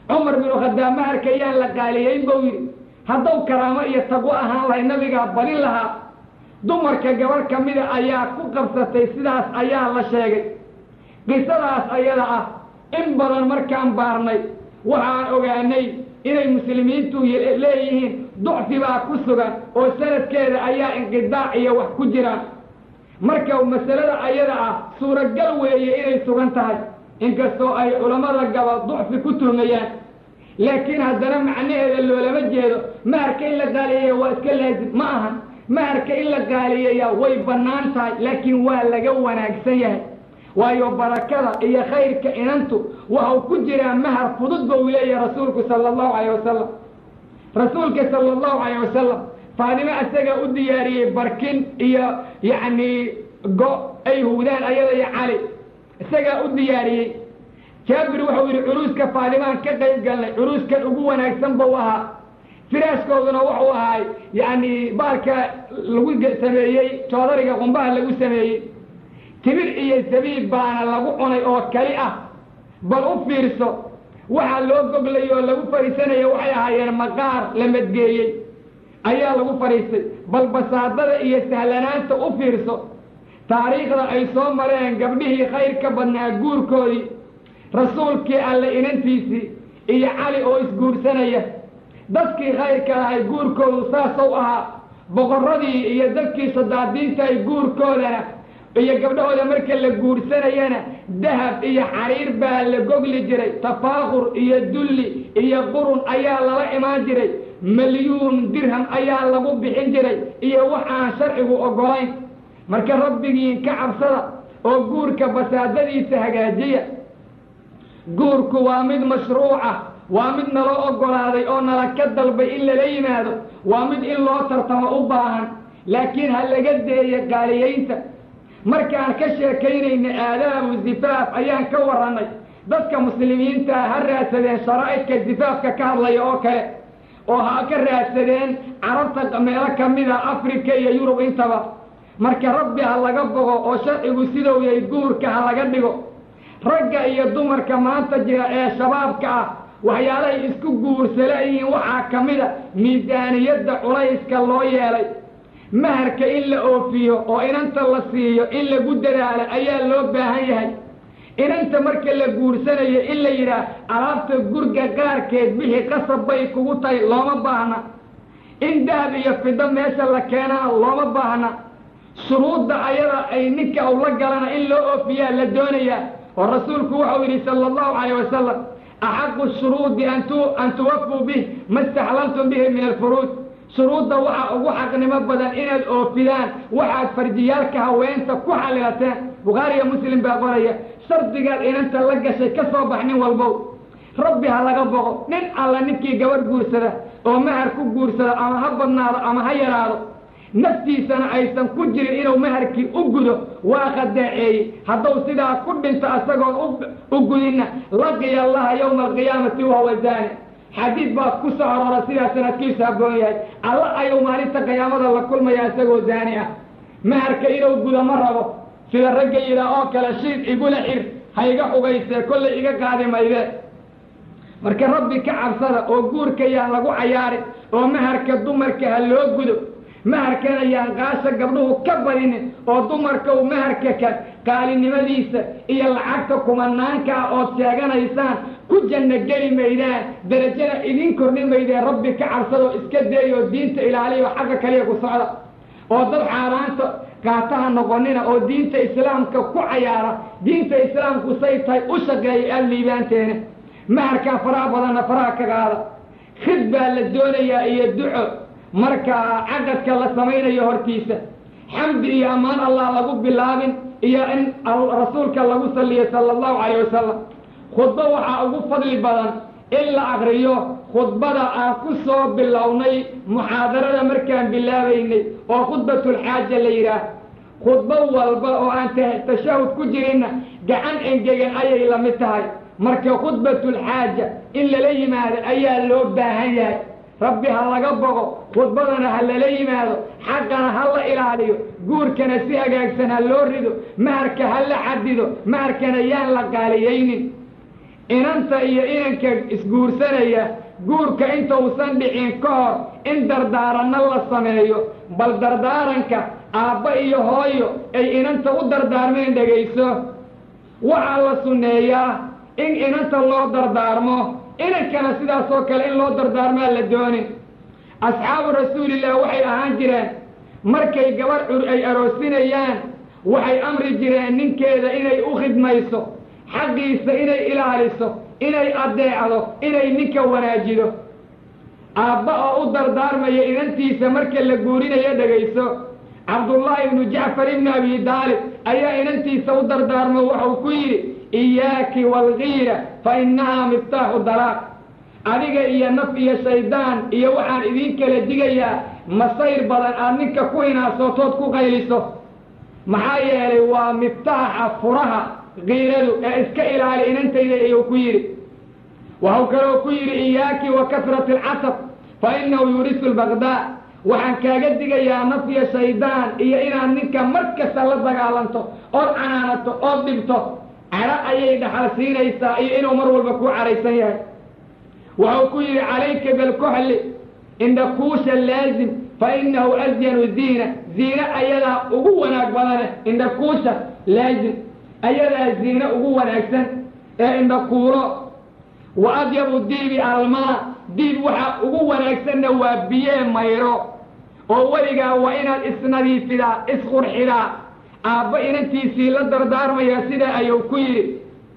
cumar binu khadaab maharka yaan la qaaliyeyn buu yidhi hadduu karaamo iyo taqwo ahaan lahay nabigaa balin lahaa dumarka gabarh ka mida ayaa ku qabsatay sidaas ayaa la sheegay qisadaas ayada ah in badan markaan baarnay waxaan ogaanay inay muslimiintu leeyihiin ducfi baa ku sugan oo sanadkeeda ayaa inqidaac iyo wax ku jiraan marka masalada ayada ah suuragal weeye inay sugan tahay inkastoo ay culammada gaba ducfi ku tuhmayaan laakiin haddana macnaheeda loolama jeedo maharka in la qaaliyeeya waa iska laazim ma ahan maharka in la qaaliyeeyaa way bannaan tahay laakiin waa laga wanaagsan yahay waayo barakada iyo khayrka inantu waxau ku jiraa mahar fudud ba uu leeyahay rasuulku sala allahu calayh wasalam rasuulka sala allahu calayh wasalam faadimo isagaa u diyaariyey barkin iyo yacni go ay hugdaan ayada iyo cali isagaa u diyaariyey jaabir wuxuu yidhi curuuska faadimaan ka qayb galnay curuuskan ugu wanaagsan buu ahaa firaaskooduna wuxuu ahaay yacni baalka lagu sameeyey joodariga qumbaha lagu sameeyey tibir iyo sabiib baana lagu cunay oo kali ah bal u fiirso waxaa loo goglay oo lagu fadhiisanaya waxay ahaayeen maqaar la madgeeyey ayaa lagu fadhiistay bal basaadada iyo sahlanaanta u fiirso taariikhda ay soo mareen gabdhihii khayr ka badnaa guurkoodii rasuulkii alle inantiisii iyo cali oo isguursanaya dadkii khayrka lahay guurkoodu saasou ahaa boqorradii iyo dadkii sadaadiinta ay guurkoodana iyo gabdhahooda marka la guursanayana dahab iyo xariir baa la gogli jiray tafaakur iyo dulli iyo qurun ayaa lala imaan jiray milyuun dirham ayaa lagu bixin jiray iyo wax aan sharcigu oggolayn marka rabbigiin ka cabsada oo guurka basaadadiisa hagaajiya guurku waa mid mashruuca waa mid naloo oggolaaday oo nala ka dalbay in lala yimaado waa mid in loo tartamo u baahan laakiin ha laga deeyo qaaliyaynta markaan ka sheekaynayna aadaabu zifaaf ayaan ka warrannay dadka muslimiinta ha raadsadeen sharaa'idka zifaafka ka hadlaya oo kale oo ha ka raadsadeen carabta meelo ka mida africa iyo yurub intaba marka rabbi ha laga bogo oo sharcigu sidou yahay guurka ha laga dhigo ragga iyo dumarka maanta jira ee shabaabka ah waxyaalahay isku guursalayihiin waxaa ka mida miisaaniyadda culayska loo yeelay maharka in la oofiyo oo inanta la siiyo in lagu dadaalo ayaa loo baahan yahay inanta marka la guursanayo in la yidhaah alaabta gurga qaarkeed bixi qasab bay kugu tahay looma baahna in dahab iyo fido meesha la keenana looma baahna shuruudda ayada ay ninka u la galana in loo oofiyaa la doonayaa oo rasuulku wuxuu yidhi sala allahu calayh wasalam axaqu shuruudi an tuwafuu bih ma istaxlaltum bihi min alfuruud shuruudda waxaa ugu xaqnimo badan inaad oofidaan waxaad farjiyaalka haweenta ku xalilateen bukhaariyo muslim baa qoraya shardigaad inanta la gashay ka soo bax nin walbow rabbi ha laga boqo nin alla ninkii gabadh guursada oo mahar ku guursado ama ha badnaado ama ha yaraado naftiisana aysan ku jirin inuu maharkii u gudo waa khadaaceeyey hadduu sidaa ku dhinto isagoon u gudinna laqiya allaha yowma alqiyaamati wahuwa zaani xadiid baa ku soo aroora sidaa sanadkiisu habboon yahay alla ayuu maalinta qiyaamada la kulmaya isagoo zaani ah maharka inuu gudo ma rabo sida ragga yidhaah oo kale shiid igula xir ha iga xugaysee kollay iga qaadi maydee marka rabbi ka cabsada oo guurka yaan lagu cayaarin oo maharka dumarka ha loo gudo maharkana yaan qaasha gabdhuhu ka badinin oo dumarka u maharka ka qaalinimadiisa iyo lacagta kumanaankaa ood sheeganaysaan ku janno geli maydaan darajana idin kordhin maydeen rabbi ka cabsadoo iska deeyoo diinta ilaaliyo xagga kaliya ku socda oo dad xaaraanta qaataha noqonina oo diinta islaamka ku cayaara diinta islaamku say tahay u shaqeeya aada liibaanteena maharkaa faraha badanna faraha ka qaada khid baa la doonayaa iyo duco marka caqadka la samaynayo hortiisa xamdi iyo ammaan allah lagu bilaabin iyo in rasuulka lagu saliyo sala allahu calayh wasalam khudbo waxaa ugu fadli badan in la akriyo khudbada aan ku soo bilownay muxaadarada markaan bilaabaynay oo khudbatulxaaja la yidhaah khudbo walba oo aan tashahud ku jirinna gacan engegan ayay la mid tahay marka khudbatulxaaja in lala yimaado ayaa loo baahan yahay rabbi ha laga bogo khudbadana ha lala yimaado xaqana ha la ilaaliyo guurkana si hagaagsan ha loo rido maharka ha la xadido maharkana yaan la qaaliyaynin inanta iyo inanka isguursanaya guurka intausan dhicin ka hor in dardaaranno la sameeyo bal dardaaranka aabba iyo hooyo ay inanta u dardaarmeen dhegayso waxaa la sunneeyaa in inanta loo dardaarmo inankana sidaas oo kale in loo dardaarmaa la doonin asxaabu rasuulillah waxay ahaan jireen markay gabarh cur ay aroosinayaan waxay amri jireen ninkeeda inay u khidmayso xaqiisa inay ilaaliso inay addeecdo inay ninka wanaajido aabba oo u dardaarmaya inantiisa marka la guurinayo dhegayso cabdullaahi ibnu jacfar ibnu abi daalib ayaa inantiisa u dardaarmo waxau ku yidhi iyaaki waalkiira fa innahaa miftaaxu dalaaq adiga iyo naf iyo shaydaan iyo waxaan idiin kala digayaa masayr badan aad ninka ku hinaasootood ku qayliso maxaa yeelay waa miftaaxa furaha kiiradu ee iska ilaali inantayda iyuu ku yidhi waxau kaloo ku yidhi iyaaki wa kasrati alcasab fa innahu yurisu lbaqdaa waxaan kaaga digayaa naf iyo shaydaan iyo inaad ninka mar kasta la dagaalanto ood canaanato ood dhibto cadho ayay dhaxal siinaysaa iyo inuu mar walba kuu cadhaysan yahay waxau ku yidhi calayka bilkuxli indhakuusha laazim fa innahu asyanu ziina ziine ayadaa ugu wanaag badane indhakuusha laazim ayadaa ziine ugu wanaagsan ee indhakuulo wa adyabu diibi almaa diib waxaa ugu wanaagsanna waa biyee mayro oo weligaa waa inaad isnadiifidaa isqurxidaa aabba inantiisii la dardaarmaya sidaa ayuu ku yidhi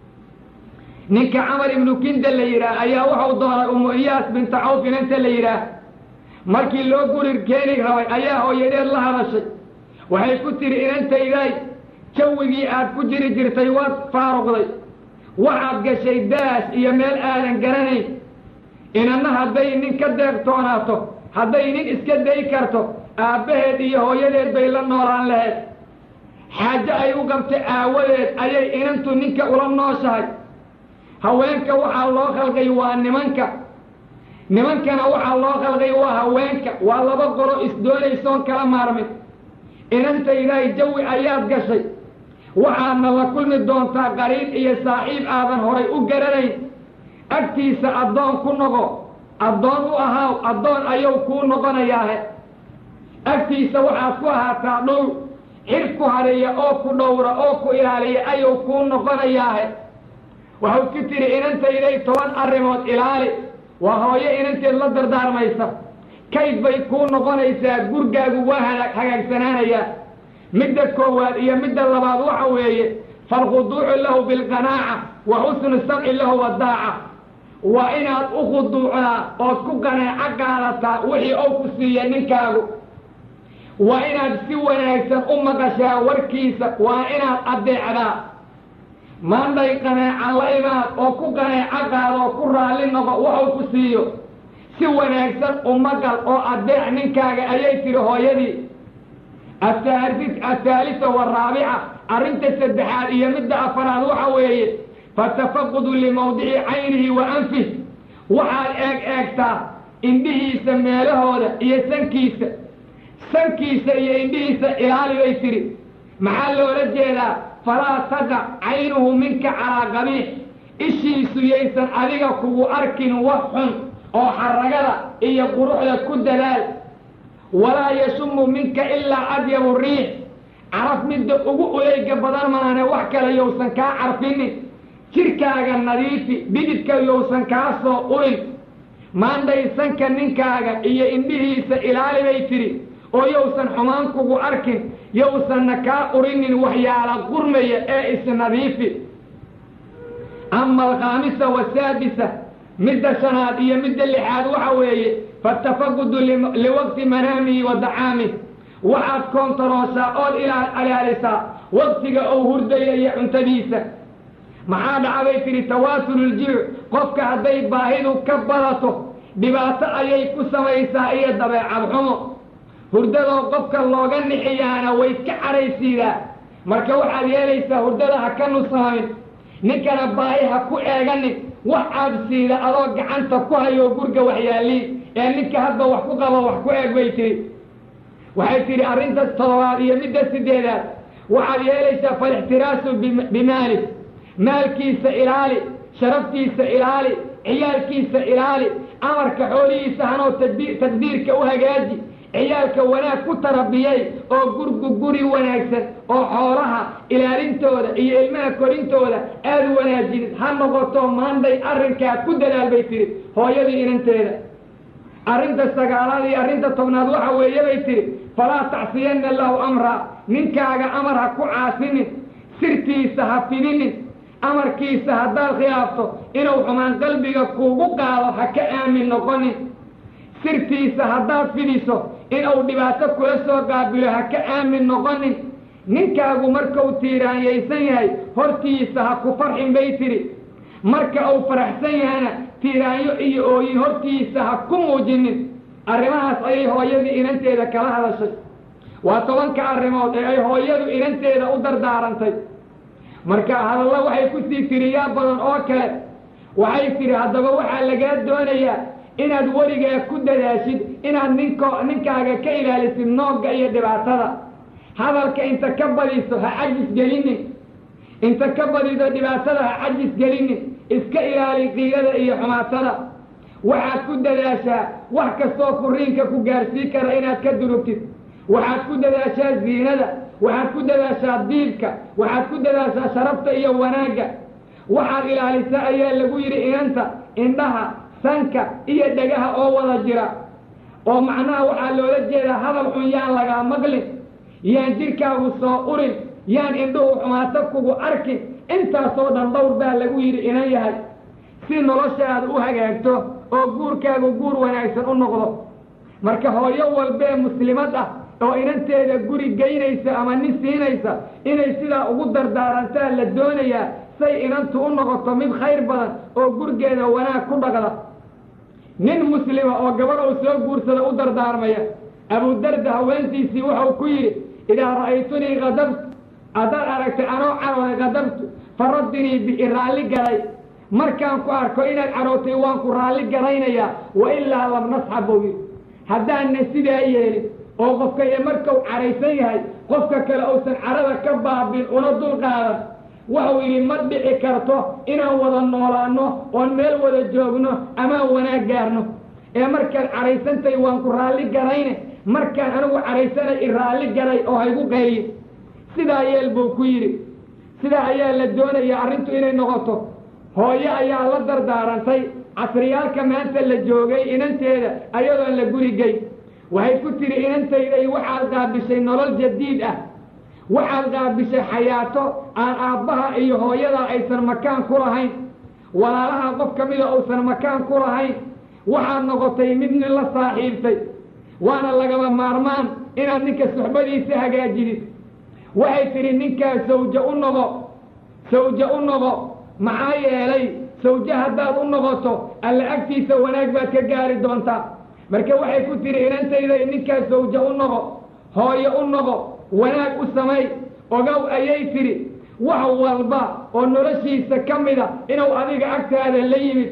ninka camar ibnu kinda la yidhaah ayaa waxau doonay umu iyaas binta cawf inanta la yidhaah markii loo gurir keeni rabay ayaa hooyadeed la hadashay waxay ku tidhi inantayday jawigii aad ku jiri jirtay waad faaruqday waxaad gashay daas iyo meel aadan garanayn inanna hadday nin ka deeqtoonaato hadday nin iska day karto aabbaheed iyo hooyadeed bay la noolaan lahayd xaajo ay u qabtay aawadeed ayay inantu ninka ula nooshahay haweenka waxaa loo khalqay waa nimanka nimankana waxaa loo khalqay waa haweenka waa laba qolo isdoonaysoon kala maarmin inantaydaay jawi ayaad gashay waxaadna la kulmi doontaa qariib iyo saaxiib aadan horay u garanayn agtiisa addoon ku noqo addoon u ahaaw addoon ayuu kuu noqonayaahe agtiisa waxaad ku ahaataa dhow xir ku hareeya oo ku dhowra oo ku ilaaliya ayuu kuu noqonayaahe waxau ku tidhi inantayday toban arrimood ilaali waa hooyo inanteed la dardaarmaysa kayd bay kuu noqonaysaa gurgaagu waa hagaagsanaanayaa midda koowaad iyo midda labaad waxa weeye falkhuduucu lahu bilqanaaca wa xusnu samci lahu wadaaca waa inaad u khuduucdaa ood ku qanaaco qaadataa wixii ou ku siiya ninkaagu waa inaad si wanaagsan u maqashaa warkiisa waa inaad addeecdaa maandhay qanaaca la imaad oo ku qanaaco qaada oo ku raalli noqo waxuu ku siiyo si wanaagsan u maqal oo addeec ninkaaga ayay tihi hooyadii athaalisa waraabica arrinta saddexaad iyo midda afaraad waxa weeye fatafaqudu limawdici caynihi wa anfih waxaad eeg eegtaa indhihiisa meelahooda iyo sankiisa sankiisa iyo indhihiisa ilaali bay tidhi maxaa loola jeedaa falaa taqac caynuhu minka calaa qabiix ishiisu yaysan adiga kugu arkin wax xun oo xaragada iyo quruxda ku dadaal walaa yashumu minka ilaa adyabu riix caraf midda ugu uleyga badan maane wax kale yowsan kaa carfinin jirkaaga nadiifi bididka yowsan kaa soo urin maandhaysanka ninkaaga iyo indhihiisa ilaali bay tidhi oo yowsan xumaan kugu arkin yowsanna kaa urinin waxyaala qurmaya ee isnadiifi ama alkhaamisa wasaadisa midda shanaad iyo midda lixaad waxa weeye fatafaqudu liwaqti manaamihi wa dacaamih waxaad koontarooshaa ood ilaalisaa waqtiga ou hurdaya iyo cuntadiisa maxaa dhacbay tidhi tawaatululjiuc qofka hadday baahidu ka badato dhibaato ayay ku samaysaa iyo dabeecad xumo hurdadoo qofka looga nixiyaana way ka cadhaysiidaa marka waxaad yeelaysaa hurdada ha ka nusamayn ninkana baahi ha ku eeganin wax caabsiida adoo gacanta ku hayoo gurga waxyaaliin ee ninka hadba wax ku qabo wax ku eeg bay tihi waxay tidhi arrinta todobaad iyo midda sideedaad waxaad yeelaysaa falixtiraasu bimaalik maalkiisa ilaali sharaftiisa ilaali ciyaalkiisa ilaali amarka xoolihiisa hanoo tadbiirka u hagaaji ciyaalka wanaag ku tarabiyay oo gurgu guri wanaagsan oo xoolaha ilaalintooda iyo ilmaha korintooda aada wanaajinid ha noqoto maanday arrinkaa ku dadaal bay tihi hooyadii inanteeda arrinta sagaalaad iyo arrinta tobnaad waxa weeye bay tihi falaa tacsiyanna lahu amraa ninkaaga amar ha ku caasinin sirtiisa ha fidinin amarkiisa haddaad khilaafto inuu xumaan qalbiga kuugu qaado ha ka aamin noqonin sirtiisa haddaad fidiso inuu dhibaato kula soo qaabilo ha ka aamin noqonin ninkaagu markau tiiraanyaysan yahay hortiisa ha ku farxin bay tidhi marka uu faraxsan yahana tiiraanyo iyo ooyin hortiisa ha ku muujinin arrimahaas ayay hooyadii inanteeda kala hadashay waa tobanka arrimood ee ay hooyadu inanteeda u dardaarantay marka hadalla waxay ku sii tiriyaa badan oo kale waxay tidhi haddaba waxaa lagaa doonayaa inaad weligaa ku dadaashid inaad ninko ninkaaga ka ilaalisid noogga iyo dhibaatada hadalka inta ka badiso ha cajis gelinin inta ka badido dhibaatada ha cajis gelinin iska ilaali qiilada iyo xumaatada waxaad ku dadaashaa wax kastoo furiinka ku gaarsii kara inaad ka durugtid waxaad ku dadaashaa ziinada waxaad ku dadaashaa diibka waxaad ku dadaashaa sharafta iyo wanaagga waxaad ilaalisaa ayaa lagu yidhi inanta indhaha sanka iyo dhagaha oo wada jira oo macnaha waxaa loola jeedaa hadal xun yaan lagaa maqlin yaan jidhkaagu soo urin yaan indhuhu xumaato kugu arkin intaasoo dhan dhowr baa lagu yidhi inan yahay si noloshaada u hagaagto oo guurkaagu guur wanaagsan u noqdo marka hooyo walbee muslimad ah oo inanteeda guri geynaysa ama nin siinaysa inay sidaa ugu dardaarantaa la doonayaa say inantu u noqoto mid khayr badan oo gurgeeda wanaag ku dhaqda nin muslima oo gabadh uu soo guursada u dardaarmaya abudarda haweentiisii wuxuu ku yidhi idaa ra'aytunii kadabtu haddaad aragtay anoo carooday kadabtu faraddinii bi raalli galay markaan ku arko inaad carootay waan ku raalli garaynayaa wa ilaa lam nasxab buu yidhi haddaanna sidaa yeelin oo qofka iyo markau caraysan yahay qofka kale uusan carada ka baabin una dul qaadan waxau yidhi ma dhici karto inaan wada noolaano oon meel wada joogno amaan wanaag gaarno ee markaad caraysantahay waan ku raalli garayne markaan anigu caraysanay i raalli garay oo haygu qayliyin sidaa yeel buu ku yidhi sidaa ayaa la doonayaa arrintu inay noqoto hooyo ayaa la dardaarantay casriyaalka maanta la joogay inanteeda ayadoon la gurigey waxay ku tidhi inantayday waxaad qaabishay nolol jadiid ah waxaad qaabishay xayaato aan aabbaha iyo hooyadaa aysan makaan ku lahayn walaalaha qof ka mida uusan makaan ku lahayn waxaad noqotay mid nin la saaxiibtay waana lagaba maarmaan inaad ninka suxbadiisa hagaajidid waxay tidhi ninkaa sawjo u noqo sawjo u noqo maxaa yeelay sawjo haddaad u noqoto alla agtiisa wanaag baad ka gaari doontaa marka waxay ku tidhi inantayday ninkaa sawjo u noqo hooyo u noqo wanaag u samay ogow ayay tidhi wax walba oo noloshiisa ka mida inuu adiga agtaada la yimid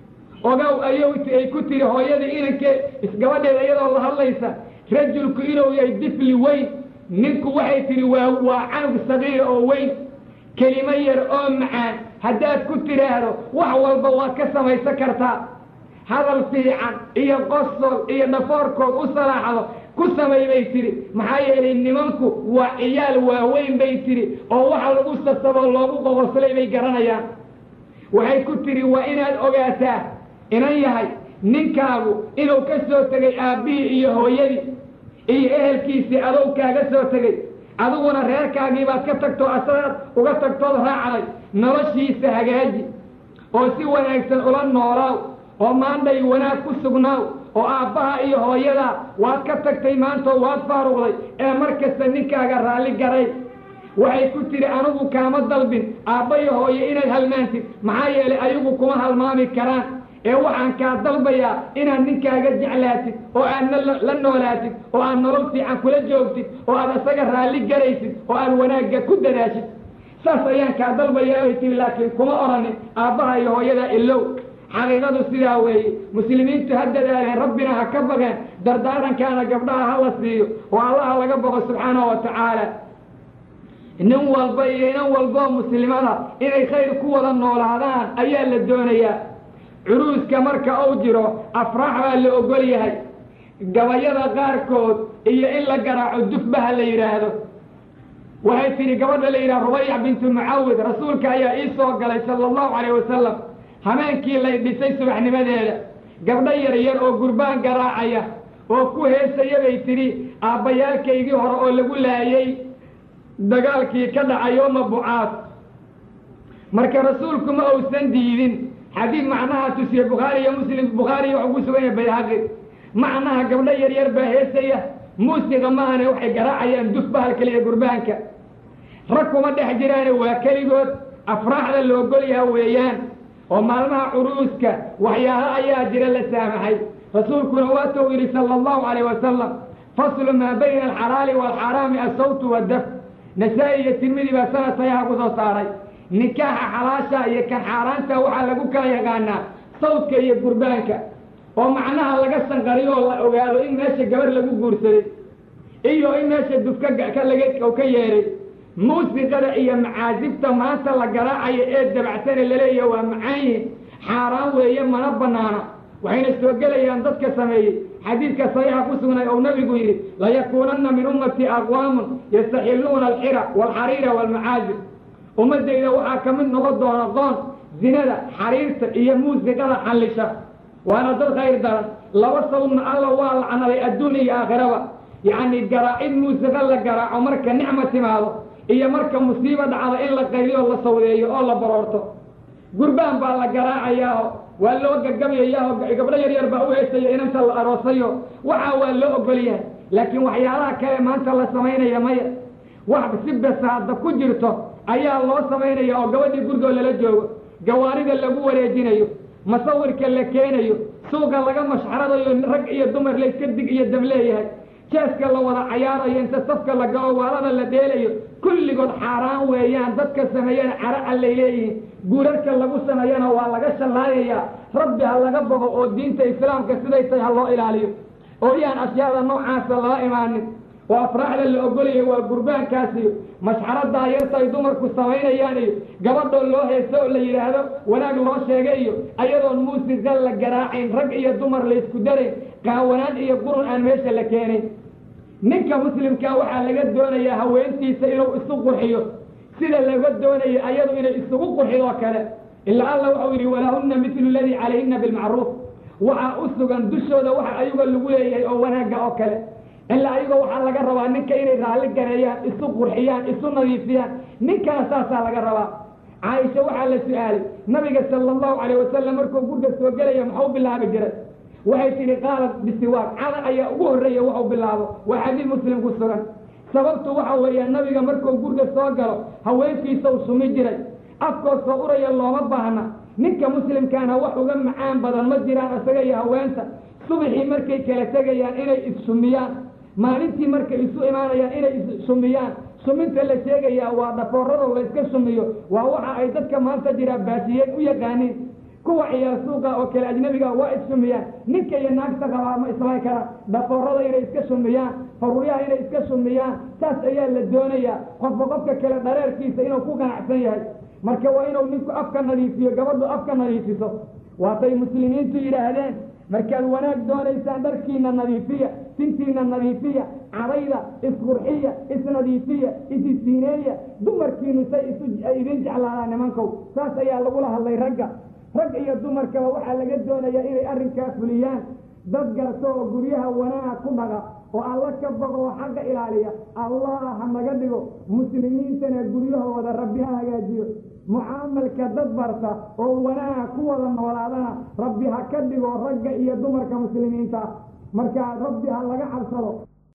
ogow ayuu ay ku tidhi hooyadii inankee isgabadheeda iyadoo la hadlaysa rajulku inuu yahay difli weyn ninku waxay tidhi waa waa canug sagiira oo weyn kelimo yar oo macaan haddaad ku tidhaahdo wax walba waad ka samaysan kartaa hadal fiican iyo qosol iyo dhafoorkood u salaaxdo ku samay bay tidhi maxaa yeelay nimanku waa ciyaal waaweyn bay tidhi oo waxa lagu sasaboo loogu qoqoslay bay garanayaan waxay ku tidhi waa inaad ogaataa inan yahay ninkaagu inuu ka soo tegay aabbihii iyo hooyadii iyo ehelkiisii adow kaaga soo tegey adiguna reerkaagii baad ka tagtoo asagaad uga tagtood raacday noloshiisa hagaaji oo si wanaagsan ula noolaaw oo maandhay wanaag ku sugnaaw oo aabbaha iyo hooyadaa waad ka tagtay maantoo waad faaruqday ee mar kasta ninkaaga raalli garay waxay ku tidhi anigu kaama dalbin aabba iyo hooye inaad halmaantid maxaa yeelay ayagu kuma halmaami karaan ee waxaan kaa dalbayaa inaad ninkaaga jeclaatid oo aad la noolaatid oo aad nolol fiican kula joogtid oo aad asaga raalli garaysid oo aad wanaagga ku dadaashid saas ayaan kaa dalbayaa bay tihi laakiin kuma odhanin aabbaha iyo hooyadaa ilow xaqiiqadu sidaa weeye muslimiintu ha dadaaleen rabbina ha ka baqeen dardaarankaana gabdhaha ha la siiyo oo allaha laga boqo subxaanahu wa tacaala nin walba iyo inan walboo muslimada inay khayr ku wada noolaadaan ayaa la doonayaa curuuska marka uu jiro afraax baa la ogol yahay gabayada qaarkood iyo in la garaaco dufbaha la yidhaahdo waxay tidhi gabadha la yidhaha rubayac bintu mucawid rasuulka ayaa ii soo galay sala allahu calayh wasalam habeenkii lay dhisay subaxnimadeeda gabdho yar yar oo gurbaan garaacaya oo ku heesaya bay tidhi aabbayaalkaygii hore oo lagu laayay dagaalkii ka dhacay yooma bucaas marka rasuulku ma uusan diidin xadiid macnaha tusiye bukhaari iyo muslim bukhaariyo wax ugu sugan yahay bayhaqi macnaha gabdho yar yar baa heesaya muusiga maahane waxay garaacayaan dufbahal keliya gurbaanka rag kuma dhex jiraane waa keligood afraaxda la ogol yaha weeyaan oo maalmaha curuuska waxyaalo ayaa jira la saamaxay rasuulkuna waatuu yidhi sala allahu calayh wasalam faslu maa bayna alxalaali waalxaraami assawtu waddaf nasaa-i iyo tirmidi baa sanadtayaha ku soo saaray nikaaxa xalaasha iyo kan xaaraanta waxaa lagu kala yaqaanaa sawdka iyo gurbaanka oo macnaha laga sanqariyo oo la ogaado in meesha gabar lagu guursaday iyo in meesha dufka ka laga ka yeeray muusiqada iyo macaasibta maanta la garaacayo ee dabacsane laleeyaha waa macaanyihin xaaraan weeye mana banaana waxayna soo gelayaan dadka sameeyey xadiidka saxiixa ku sugnay ou nabigu yidhi layakuunanna min ummati aqwaamun yastaxiluuna alxira waalxariira waalmacaasib ummaddayda waxaa ka mid noqon doona qoon zinada xariirta iyo muusiqada xallisha waana dad khayr daran laba sawdna alla waa lacnaday adduun iyo aakhiraba yacni garaacid muusiqa la garaaco marka nicma timaado iyo marka musiibo dhacda in la qayliyo la sawdeeyo oo la baroorto gurbaan baa la garaacayaao waa loo gagabayayaao gabdho yar yar baa u heesayo inanta la aroosayo waxaa waa loo ogol yahay laakiin waxyaalaha kale maanta la samaynaya maya wax si basaada ku jirto ayaa loo samaynaya oo gabadhii gurigoo lala joogo gawaarida lagu wareejinayo masawirka la keenayo suuqa laga mashxaradayo rag iyo dumar layska dig iyo dam leeyahay jeeska la wada cayaarayo inta safka la galo waalada la dheelayo kulligood xaaraan weeyaan dadka sameeyana cara allay leeyihiin guurarka lagu sameeyana waa laga shallaayayaa rabbi ha laga bogo oo diinta islaamka siday tahay ha loo ilaaliyo oo iyaan ashyaada noocaasa lala imaanin oo afraaxda la ogolaya waa gurbaankaasiyo mashxaradaa yarta ay dumarku samaynayaan iyo gabadhoo loo heeso oo la yidhaahdo wanaag loo sheegay iyo ayadoon muusiqa la garaacayn rag iyo dumar laysku darayn qaawanaan iyo qurun aan meesha la keenayn ninka muslimkaa waxaa laga doonayaa haweentiisa inuu isu qurxiyo sida laga doonayo ayadu inay isugu qurxidoo kale ilaa alla waxau yidhi walahunna mitlu ladii calayhinna bilmacruuf waxaa u sugan dushooda waxa ayaga lagu leeyahay oo wanaagga oo kale ilaa ayago waxaa laga rabaa ninka inay raalli gareeyaan isu qurxiyaan isu nadiifiyaan ninkana saasaa laga rabaa caaisha waxaa la su-aalay nabiga sala allahu calayh wasalam markuu gurga soo gelaya maxuu bilaabi jiray waxay tidhi qaalat bisiwaaq cada ayaa ugu horreeya waxuu bilaabo waa xadiid muslim ku sugan sababtu waxa weeya nabiga markuu gurga soo galo haweenkiisa u sumi jiray afkoo soo uraya looma baahna ninka muslimkaana wax uga macaan badan ma jiraan isaga iyo haweenta subaxii markay kala tegayaan inay issumiyaan maalintii markay isu imaanayaan inay issumiyaan suminta la sheegayaa waa dhafoorado layska sumiyo waa waxa ay dadka maanta jiraa baasiyeen u yaqaaniin kuwa ciyaar suuqa oo kale ajnabiga waa issumiyaan ninka iyo naagta qabaa ma islayn karaan dhafoorada inay iska sumiyaan faruuryaha inay iska sumiyaan saas ayaa la doonayaa qofka qofka kale dhareerkiisa inuu ku ganacsan yahay marka waa inuu ninku afka nadiifiyo gabadhu afka nadiifiso waatay muslimiintu yidhaahdeen markaad wanaag doonaysaan dharkiina nadiifiya sintiina nadiifiya cadayda isqurxiya isnadiifiya isisiineeya dumarkiinu say isu ay idin jeclaadaan nimankow saas ayaa lagula hadlay ragga rag iyo dumarkaba waxaa laga doonayaa inay arrinkaa fuliyaan dad garto oo guryaha wanaag ku dhaga oo alla ka bogo oo xagga ilaaliya allah ha naga dhigo muslimiintana guryahooda rabbi ha hagaajiyo mucaamalka dad barta oo wanaag ku wada noolaadana rabbi ha ka dhigo ragga iyo dumarka muslimiinta markaa rabbi ha laga cabsado